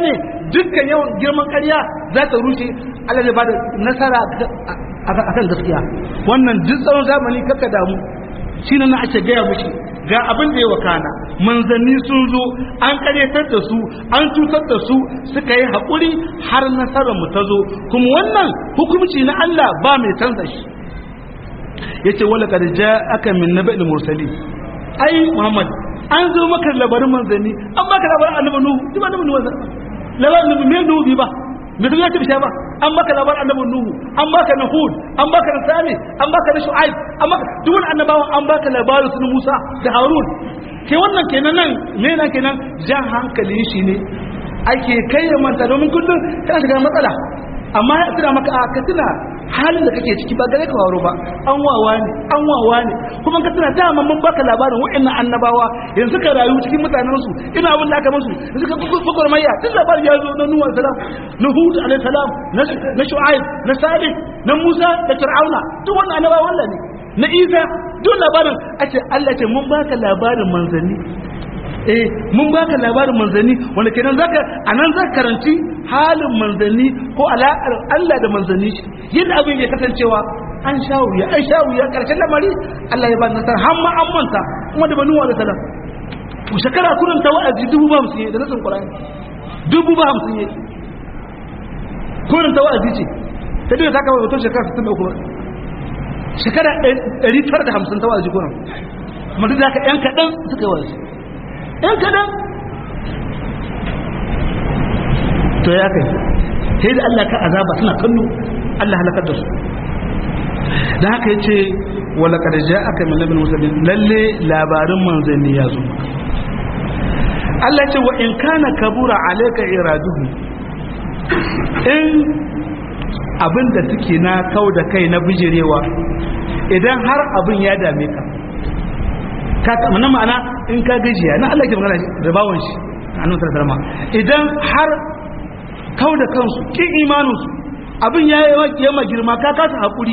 Speaker 1: dukkan yawan girman ƙarya za ta rushe Allah zai bada nasara akan gaskiya wannan duk tsawon zamani kakka damu shi na ake gaya mushi ga abin da ya wakana manzanni sun zo an karyatar da su an cutar da su suka yi haƙuri har nasarar mu ta zo kuma wannan hukumci na Allah ba mai canza shi yace wala kad aka min naba'il mursali ai Muhammad an zo maka labarin manzanni an baka labarin annabi Nuhu ji ba annabi Nuhu labarin annabi me Nuhu ba me duk ya ce bisha ba an baka labarin annabi Nuhu an baka na Hud an baka na Salih an baka na Shu'aib an baka duk wani annabawan an baka labarin su Musa da Harun ke wannan kenan nan me nan kenan jan hankali shi ne ake kai ya manta domin kullum kana shiga matsala amma ya tuna maka a ka tuna halin da kake ciki ba gare ka waro ba an wawa ne an wawa ne kuma ka tuna dama mun baka labarin wa'annan annabawa yanzu ka rayu cikin mutanen su ina abin da aka musu yanzu ka bukur mayya duk labarin ya zo na nuhu alaihi salam na hud alaihi salam na shu'aib na salih na musa da fir'auna duk wannan annabawa wallah ne na isa duk labarin a ce Allah ce mun baka labarin manzanni eh mun baka labarin manzanni wanda kenan zaka anan zaka karanci halin manzanni ko alaƙar Allah da manzanni yadda abin ya kasancewa an sha wuya an sha wuya karshen lamari Allah ya ba nasara har ma an manta kuma da banu wa salam to shekara kurin ta wa'azi dubu ba hamsin da nasin Qur'ani dubu ba hamsin ne kurin ta wa'azi ce ta duka ta kama mutum shekara 63 shekara 950 ta wa'azi kurin amma duk da haka yan kaɗan suka yi wa'azi ‘yan kadan to ya kai sai da Allah ka azaba suna kallo Allah halakar da su da haka ya ce wala ƙarja aka min labin musulun lalle labarin manzanni ya zo Allah ce wa in kana kabura alaika iraduhu in abin da suke na kau da kai na bijirewa idan har abin ya dame ka ka mana ma'ana in ka gajiya na Allah ke magana da bawon shi annabi sallallahu alaihi idan har kau da kansu kin imaninsu abin ya yi yamma girma ka kasa hakuri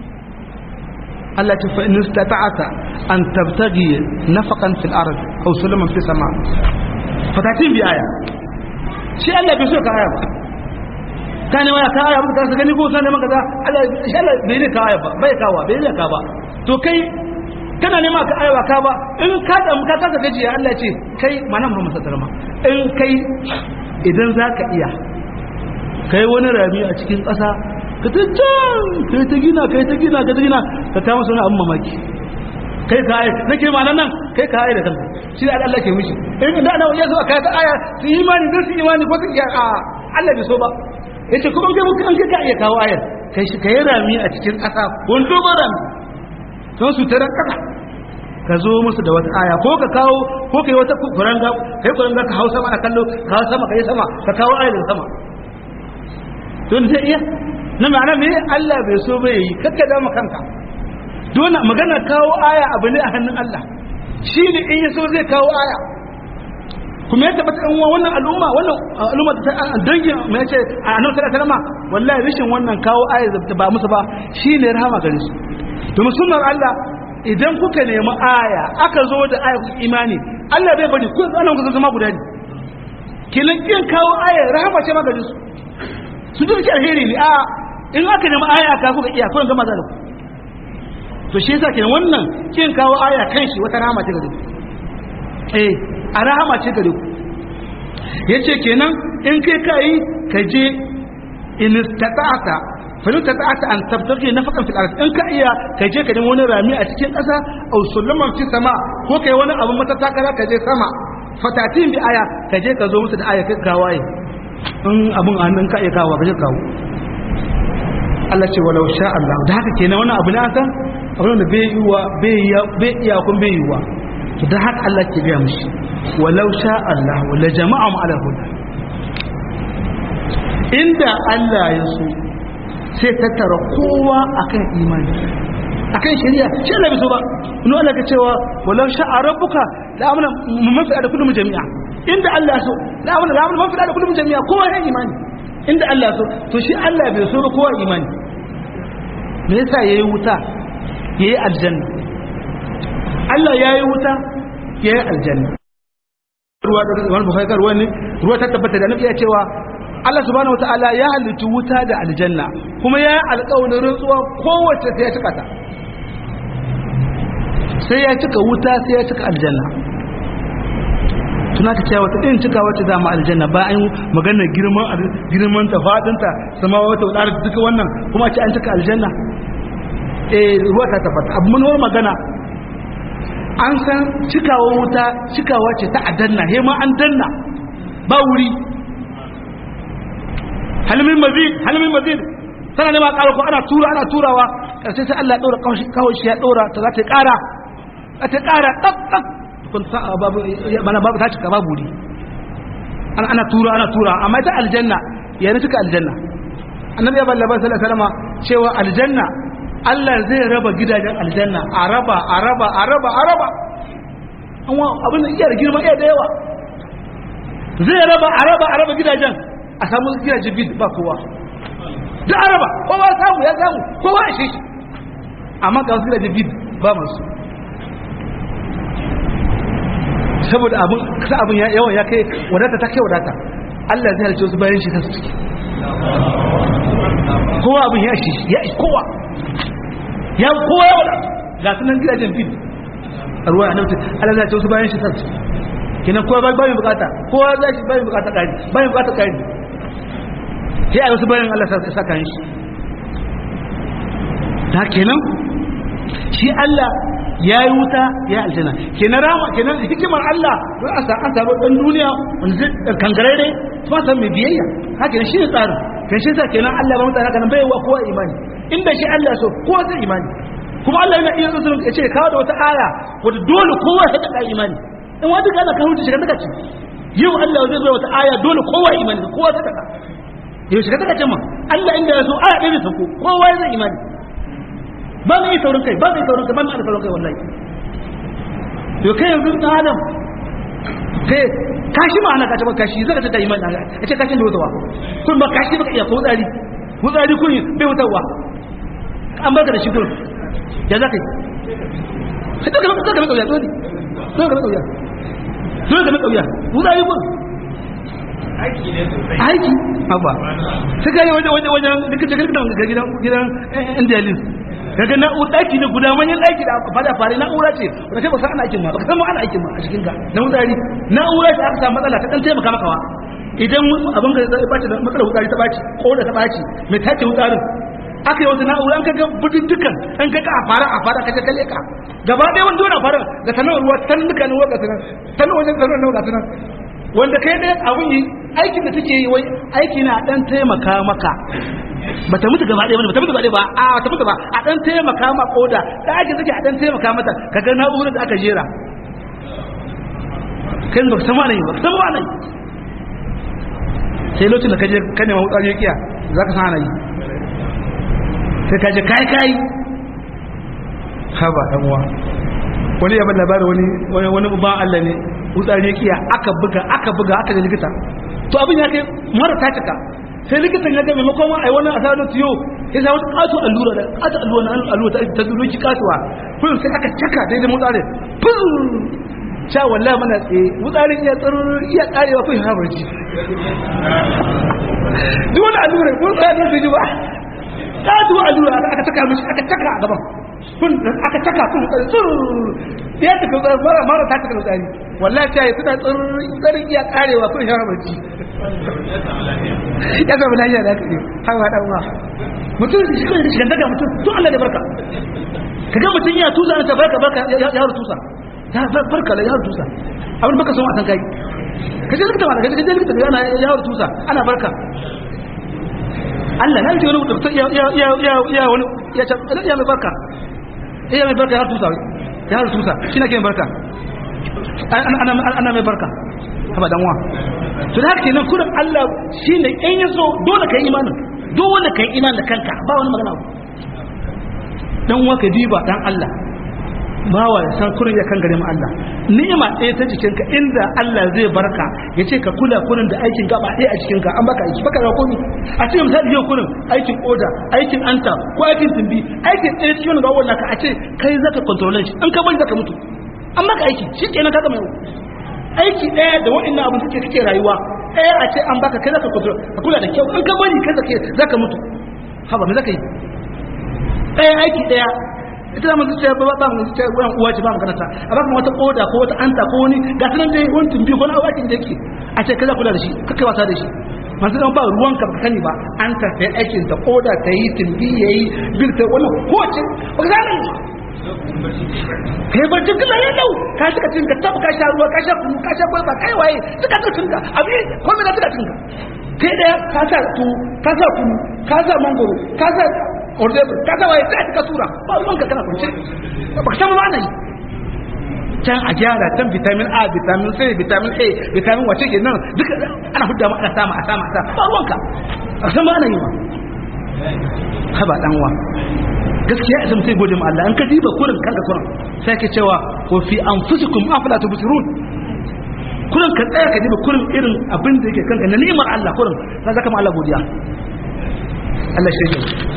Speaker 1: Allah ce fa in istata'ata an tabtagi nafaqan fil ard aw sulaman fi sama fatatin bi aya shi Allah bai so ka aya ba ka ne waya ka aya ba ka gani ko sanin maka da Allah shi Allah bai ne ka aya ba bai kawa bai ne ka ba to kai kana nema ka aiwa ka ba in ka damu ka kasa gajiya Allah ce kai mana Muhammad sallallahu alaihi in kai idan zaka iya kai wani rami a cikin ƙasa ka ta can kai ta gina kai ta gina ka ta gina ka ta masa wani abin mamaki kai ka aya nake ma nan kai ka aya da kanka shi da Allah ke mishi in da ana wajen so ka ta aya su imani don su imani ko su iya a Allah bai so ba yace kuma kai muka an kai iya kawo ayar kai shi kai rami a cikin ƙasa wani dogon rami don su tarar ƙasa ka zo musu da wata aya ko ka kawo ko ka yi wata kuranga kai kuranga ka hau sama a kallo ka hau sama ka yi sama ka kawo ayar sama don zai iya na ma'ana me Allah bai so bai yi kakka dama kanka dole magana kawo aya abu ne a hannun Allah shi ne in ya so zai kawo aya kuma ya tabbata an wannan al'umma wannan al'umma ta dangin mai ce a annabi sallallahu alaihi wasallam wallahi rishin wannan kawo aya da ba musu ba shine rahama gare su domin sunnar Allah idan kuka nemi aya aka zo da aya imani Allah bai bari ku anan ku zama guda ne kilan kin kawo aya rahama ce magana su su duk alheri ne a in aka nemi aya ka kuka iya kun gama zalunku to shi yasa kenan wannan kin kawo aya kan shi wata rahama ce gare ku eh a rahama ce gare ku yace kenan in kai kai ka je in istata'ata falin ta ta'ata an tabtaki na fakan fil arz in ka iya ka je ka nemi wani rami a cikin ƙasa aw sulaman fi sama ko kai wani abu mata takara ka je sama fatatin bi aya ka je ka zo musu da aya kai kawaye in abun a hannun ka iya kawo ka je kawo Allah ce walau sha Allah da haka kenan wani abu ne an san abin da bai yiwa bai iya bai iya kun bai yiwa to da haka Allah ke ga mushi walau sha Allah wala jama'a mu ala huda inda Allah ya so sai tattara kowa akan imani akan shari'a shi Allah bai so ba ino Allah ka cewa walau sha'a rabbuka la amana man fi da kullum jami'a inda Allah so la amana la amana man fi da kullum jami'a kowa ya imani inda Allah so to shi Allah bai so ba kowa imani me yasa yayi wuta yayi aljanna Allah yayi wuta yayi aljanna ruwa da wani bukhari ruwa ne ruwa ta tabbata da annabi ya cewa Allah subhanahu wataala ya halittu wuta da aljanna kuma ya yi alƙawarin rantsuwa kowace sai ya cika ta sai ya cika wuta sai ya cika aljanna tuna ta cewa wata ɗin cika wata dama aljanna ba an maganar girman girman ta fadinta sama wata wadar duka wannan kuma ce an cika aljanna eh ruwa ta tafata abu mun magana an san cikawa wuta cikawa ce ta adanna he ma an danna ba wuri halmin mazid halmin mazid sana ne ma ƙara ko ana tura ana turawa ƙarshe sai Allah ya ɗora kawai shi ya ɗora ta za ta ƙara za ta ƙara ɗak ɗak kun sa babu mana babu ta cika babu wuri ana ana tura ana tura amma ita aljanna ya ne cika aljanna annabi ya ballaba sallallahu alaihi wasallam cewa aljanna Allah zai raba gidajen aljanna a raba a raba a raba a raba amma abin da iya da girma iya da yawa zai raba a raba a raba gidajen a samu gidajen bid ba kowa da araba kowa samu ya samu kowa a shi amma ga wasu gidajen bid ba masu saboda abin kasa abin yawan ya kai wadata ta kai wadata Allah zai halce wasu bayan shi ta su ciki kowa abin ya shi ya shi kowa ya kowa ya wadata ga sunan gidajen fil a ruwa a nan Allah zai halce wasu bayan shi ta su kenan kowa bayan bukata kowa zai shi bayan bukata kari bayan bukata kari sai a wasu bayan Allah sa kan shi ta kenan shi Allah ya yi wuta ya aljanna kenan rama kenan hikimar Allah don a an samu ɗan duniya wanda zai kangarare kuma san mai biyayya haka ne shi ne tsarin kan shi sa kenan Allah ba mutane haka nan bai wa kowa imani inda shi Allah so kowa zai imani kuma Allah yana iya zuwa ya ce kawo da wata aya wadda dole kowa ya taka imani in wata kana kan hutu shiga taka ce yau Allah zai zo wata aya dole kowa imani kowa zai taka yau shiga taka ce ma Allah inda ya so aya ɗaya zai sauko kowa zai imani ba mu yi saurin kai ba mu yi saurin kai ba mu yi saurin kai wallahi to kai yanzu dan adam kai kashi ma ana kace ba kashi zaka ta imani daga ya ce kashin da wutawa kun ba kashi baka iya ko tsari ko tsari kun bai wutawa an baka da shi kun ya zaka yi sai ka ka ka kauya dole dole ka kauya dole ka kauya wutayi kun
Speaker 3: aiki ne sosai
Speaker 1: aiki abba sai kai wajen wajen wajen dukkan gidan gidan gidan indialis kaga na'ur daki ne guda manyan daki da fada fare na'ura ce wanda kai ba san ana aikin ma ba san ma ana aikin ma a cikin ka na wutsari na'ura ce aka samu matsala ta dan taimaka maka wa idan abin ka ya bace da matsalar wutsari ta baci ko da ta baci mai tace wutsarin aka yi wata na'ura an kaga budin dukan an kaga a fara a fara kaje kalle ka gaba ɗaya wanda wani fara ga sanar ruwa tan duka ne wanda sanar tan wajen sanar nan ga sanar wanda kai dai abun yi aikin da take yi wai aiki na dan taimaka maka ba ta mutu gaba ɗaya ba ta mutu gaba ɗaya ba a ta mutu ba a dan taimaka ma koda da ake take a dan taimaka mata kaga na'urar da aka jera kai ba san wani ba san wani sai lokacin da kaje ka nema wutsari ya kiya zaka san ana yi sai kaje kai kai haba dan uwa wani ya bada labarin wani wani wani ba Allah ne wutsari ya kiya aka buga aka buga aka da likita to abin ya kai mara ta cika sai likitan ya ga maimakon ma ai wannan asarar tiyo ya sa wata kato allura da kato allura na allura ta ta duroki kasuwa kun sai aka caka daidai mutsarin fun sha wallahi mana tsaye mutsarin iya tsaro iya karewa kun ha barci duk wani allura kun tsaya da ji ba kato allura aka caka mishi aka caka a gaban kun aka caka kun tsaro ya ta kan mara mara ta caka mutsari wallahi ta yi suna tsarin iya karewa kun ha barci ya zama lafiya da kare hawa dan uwa mutum shi kan shi daga mutum to Allah da barka kaga mutum ya tusa ta barka barka ya ya tusa ya barka la ya tusa abin baka son a san kai kaje likita ma kaje kaje likita yana ya tusa ana barka Allah na ji wani mutum ya ya ya ya ya wani ya ta ya mai barka ya mai barka ya tusa ya tusa shi na ke barka ana ana mai barka haba dan uwa to da haka kenan kurin Allah shine in yaso dole kai imanin dole kai iman da kanka ba wani magana dan waka diba dan Allah bawa ya san kurin ya kan gare mu Allah ni'ima ɗaya ta cikin ka inda Allah zai barka ya ce ka kula kurin da aikin gaba ɗaya a cikin ka an baka aiki baka ga komi a cikin misali yau kurin aikin oda aikin anta ko aikin tumbi aikin ɗaya cikin wani bawon naka a ce kai zaka control shi an ka bari zaka mutu an maka aiki shi kenan ka gama yau aiki ɗaya da waɗannan abin suke kake rayuwa ɗaya a ce an baka kai zaka control ka kula da kyau in ka bari kai zaka zaka mutu haba me zaka yi ɗaya aiki ɗaya ita da masu cewa ba ba mu zuciya wannan uwa ce ba magana ta a baka wata koda ko wata anta ko wani ga sanan dai wani tumbi ko na awakin da yake a ce kaza kula da shi kake wasa da shi masu zama ba ruwan ka baka sani ba an ta sai aikin ta koda ta yi tumbi yayi bil ta wannan ko ce ba ka sani kai ba duk da yau ka suka cin ka tabu ka sha ruwa ka sha kunu ka sha kwalba kai waye suka ta cin ka abin komai da suka cin ka kai daya ka sa tu ka sa kunu ka sa mangoro ka sa ordebur ka sa waye sai ka tura ba ruwan ka kana kunce ba ka san ma nan can a gyara can vitamin A vitamin C vitamin A vitamin wace ke nan duka ana hudda ma ana sama a sama a sama ba ruwan ka ba san ma nan yi ma haba dan wa gaskiya isa mutum gode ma Allah an ka diba kurin kanka kurin sai ke cewa ko fi anfusikum afala tubsirun kurin ka tsaya ka diba kurin irin abin da yake kanka na ni'imar Allah kurin sai zaka ma Allah godiya Allah shi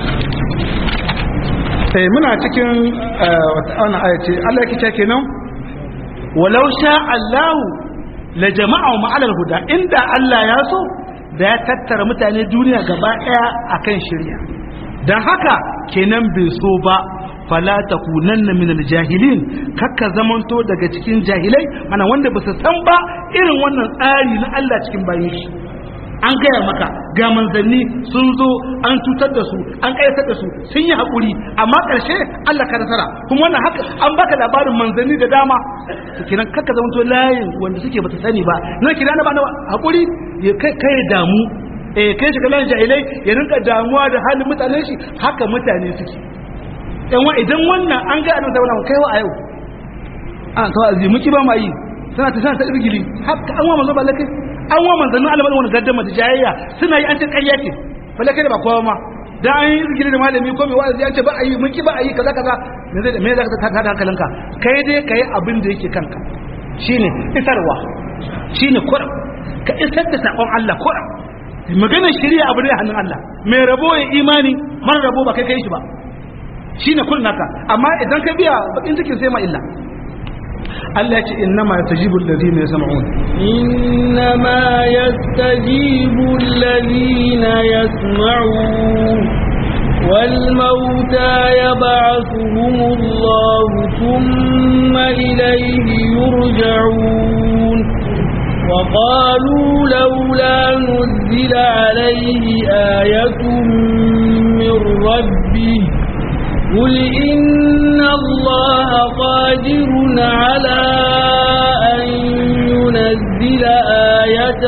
Speaker 1: eh muna cikin wata ana aya ce Allah yake cewa kenan walau sha Allah la jama'u ma'al huda inda Allah ya so da ya tattara mutane duniya gaba daya akan shari'a dan haka kenan bai so ba fala takunanna minal jahilin kakka zamanto daga cikin jahilai mana wanda ba su san ba irin wannan tsari na Allah cikin bayin shi an gaya maka ga manzanni sun zo an cutar da su an ƙayatar da su sun yi haƙuri amma ƙarshe Allah ka nasara kuma wannan haka an baka labarin manzanni da dama to kiran kakka zamanto layin wanda suke bata sani ba na kira na ba na haƙuri ya kai kai damu eh kai shiga layin jahilai ya rinka damuwa da halin mutanen shi haka mutane suke yan idan wannan an ga annabi sallallahu alaihi kai wa a yau an to azumi muki ba ma yi suna ta sana ta irgili haka an wa manzo balakai an wa manzannin Allah wani gaddama da jayayya suna yi an ce ƙarya ce balakai da ba kowa ma da an yi irgili da malami ko mai wa'azi an ce ba a yi muki ba a yi kaza kaza me zai me zaka ta tada hankalinka kai dai kai abin da yake kanka shine isarwa shine kuram ka isar da sakon Allah kuram maganar shari'a abu ne a hannun Allah mai rabo ya imani mara rabo ba kai kai shi ba shine kullun naka amma idan ka biya bakin cikin sai ma illa Allah ya ce innama yastajibu alladhina yasma'un
Speaker 2: innama yastajibu alladhina yasma'un والموتى يبعثهم الله ثم إليه يرجعون وقالوا لولا نزل عليه آية من ربه قل إن الله قادر على أن ينزل آية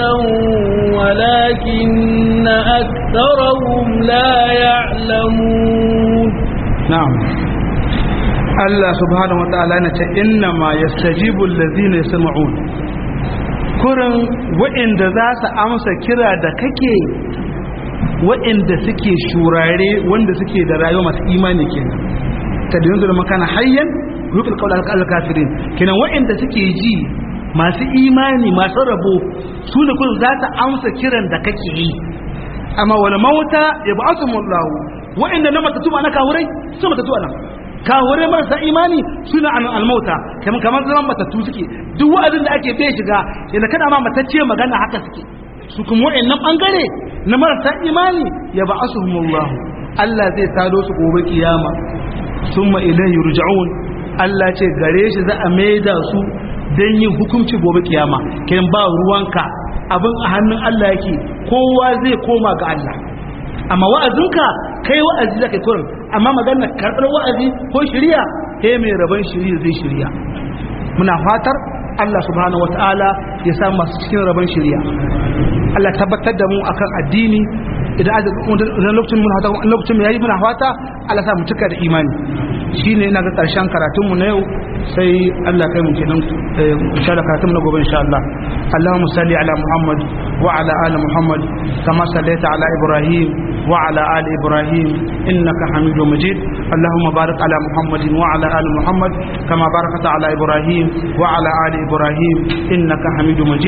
Speaker 2: ولكن أكثرهم لا يعلمون
Speaker 1: نعم الله سبحانه وتعالى إنما يستجيب الذين يسمعون kurin wa'inda za su amsa kira da kake wa'inda suke shurare wanda suke da rayuwa masu imani kenan ta da yanzu da makana hayyan rufin kawai alkafirin kenan wa'inda suke ji masu imani masu rabo su ne kurin za su amsa kiran da kake yi amma wani mawuta ya ba su mullahu wa'inda na matatu ma na kawurai su matatu a nan kawurai marasa imani suna an almauta kamar kamar zaman matattu suke duk wa'azin da ake bai shiga yana kada ma matacce magana haka suke su kuma wa'annan bangare na marasa imani ya ba'asuhumullah Allah zai tado su gobe kiyama summa ilayhi yurja'un Allah ce gare shi za a maida su dan yin hukunci gobe kiyama kiran ba ruwanka abin a hannun Allah yake kowa zai koma ga Allah amma wa'azinka kai wa'azi zaka kurin amma maganar karɓar wa'azi ko shirya he mai rabon shirya zai shirya muna fatar Allah subhanahu wata'ala ya sa masu cikin rabon shirya Allah tabbatar da mu akan addini idan lokacin muna fata lokacin yayi muna fata Allah sa mu cika da imani shine ina ga karshen karatun mu na yau sai Allah kai mu kenan insha Allah karatun na gobe insha Allah Allahumma salli ala Muhammad wa ala ali Muhammad kama sallaita ala Ibrahim wa ala ali Ibrahim innaka Hamidum Majid Allahumma barik ala Muhammad wa ala ali Muhammad kama barakta ala Ibrahim wa ala ali Ibrahim innaka Hamidum Majid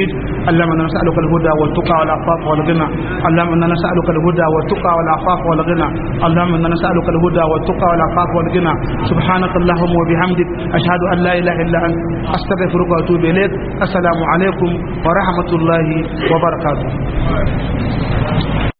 Speaker 1: اللهم انا نسالك الهدى والتقى والعفاف والغنى اللهم انا نسالك الهدى والتقى والعفاف والغنى اللهم انا نسالك الهدى والتقى والعفاف والغنى سبحانك اللهم وبحمدك اشهد ان لا اله الا انت استغفرك واتوب اليك السلام عليكم ورحمه الله وبركاته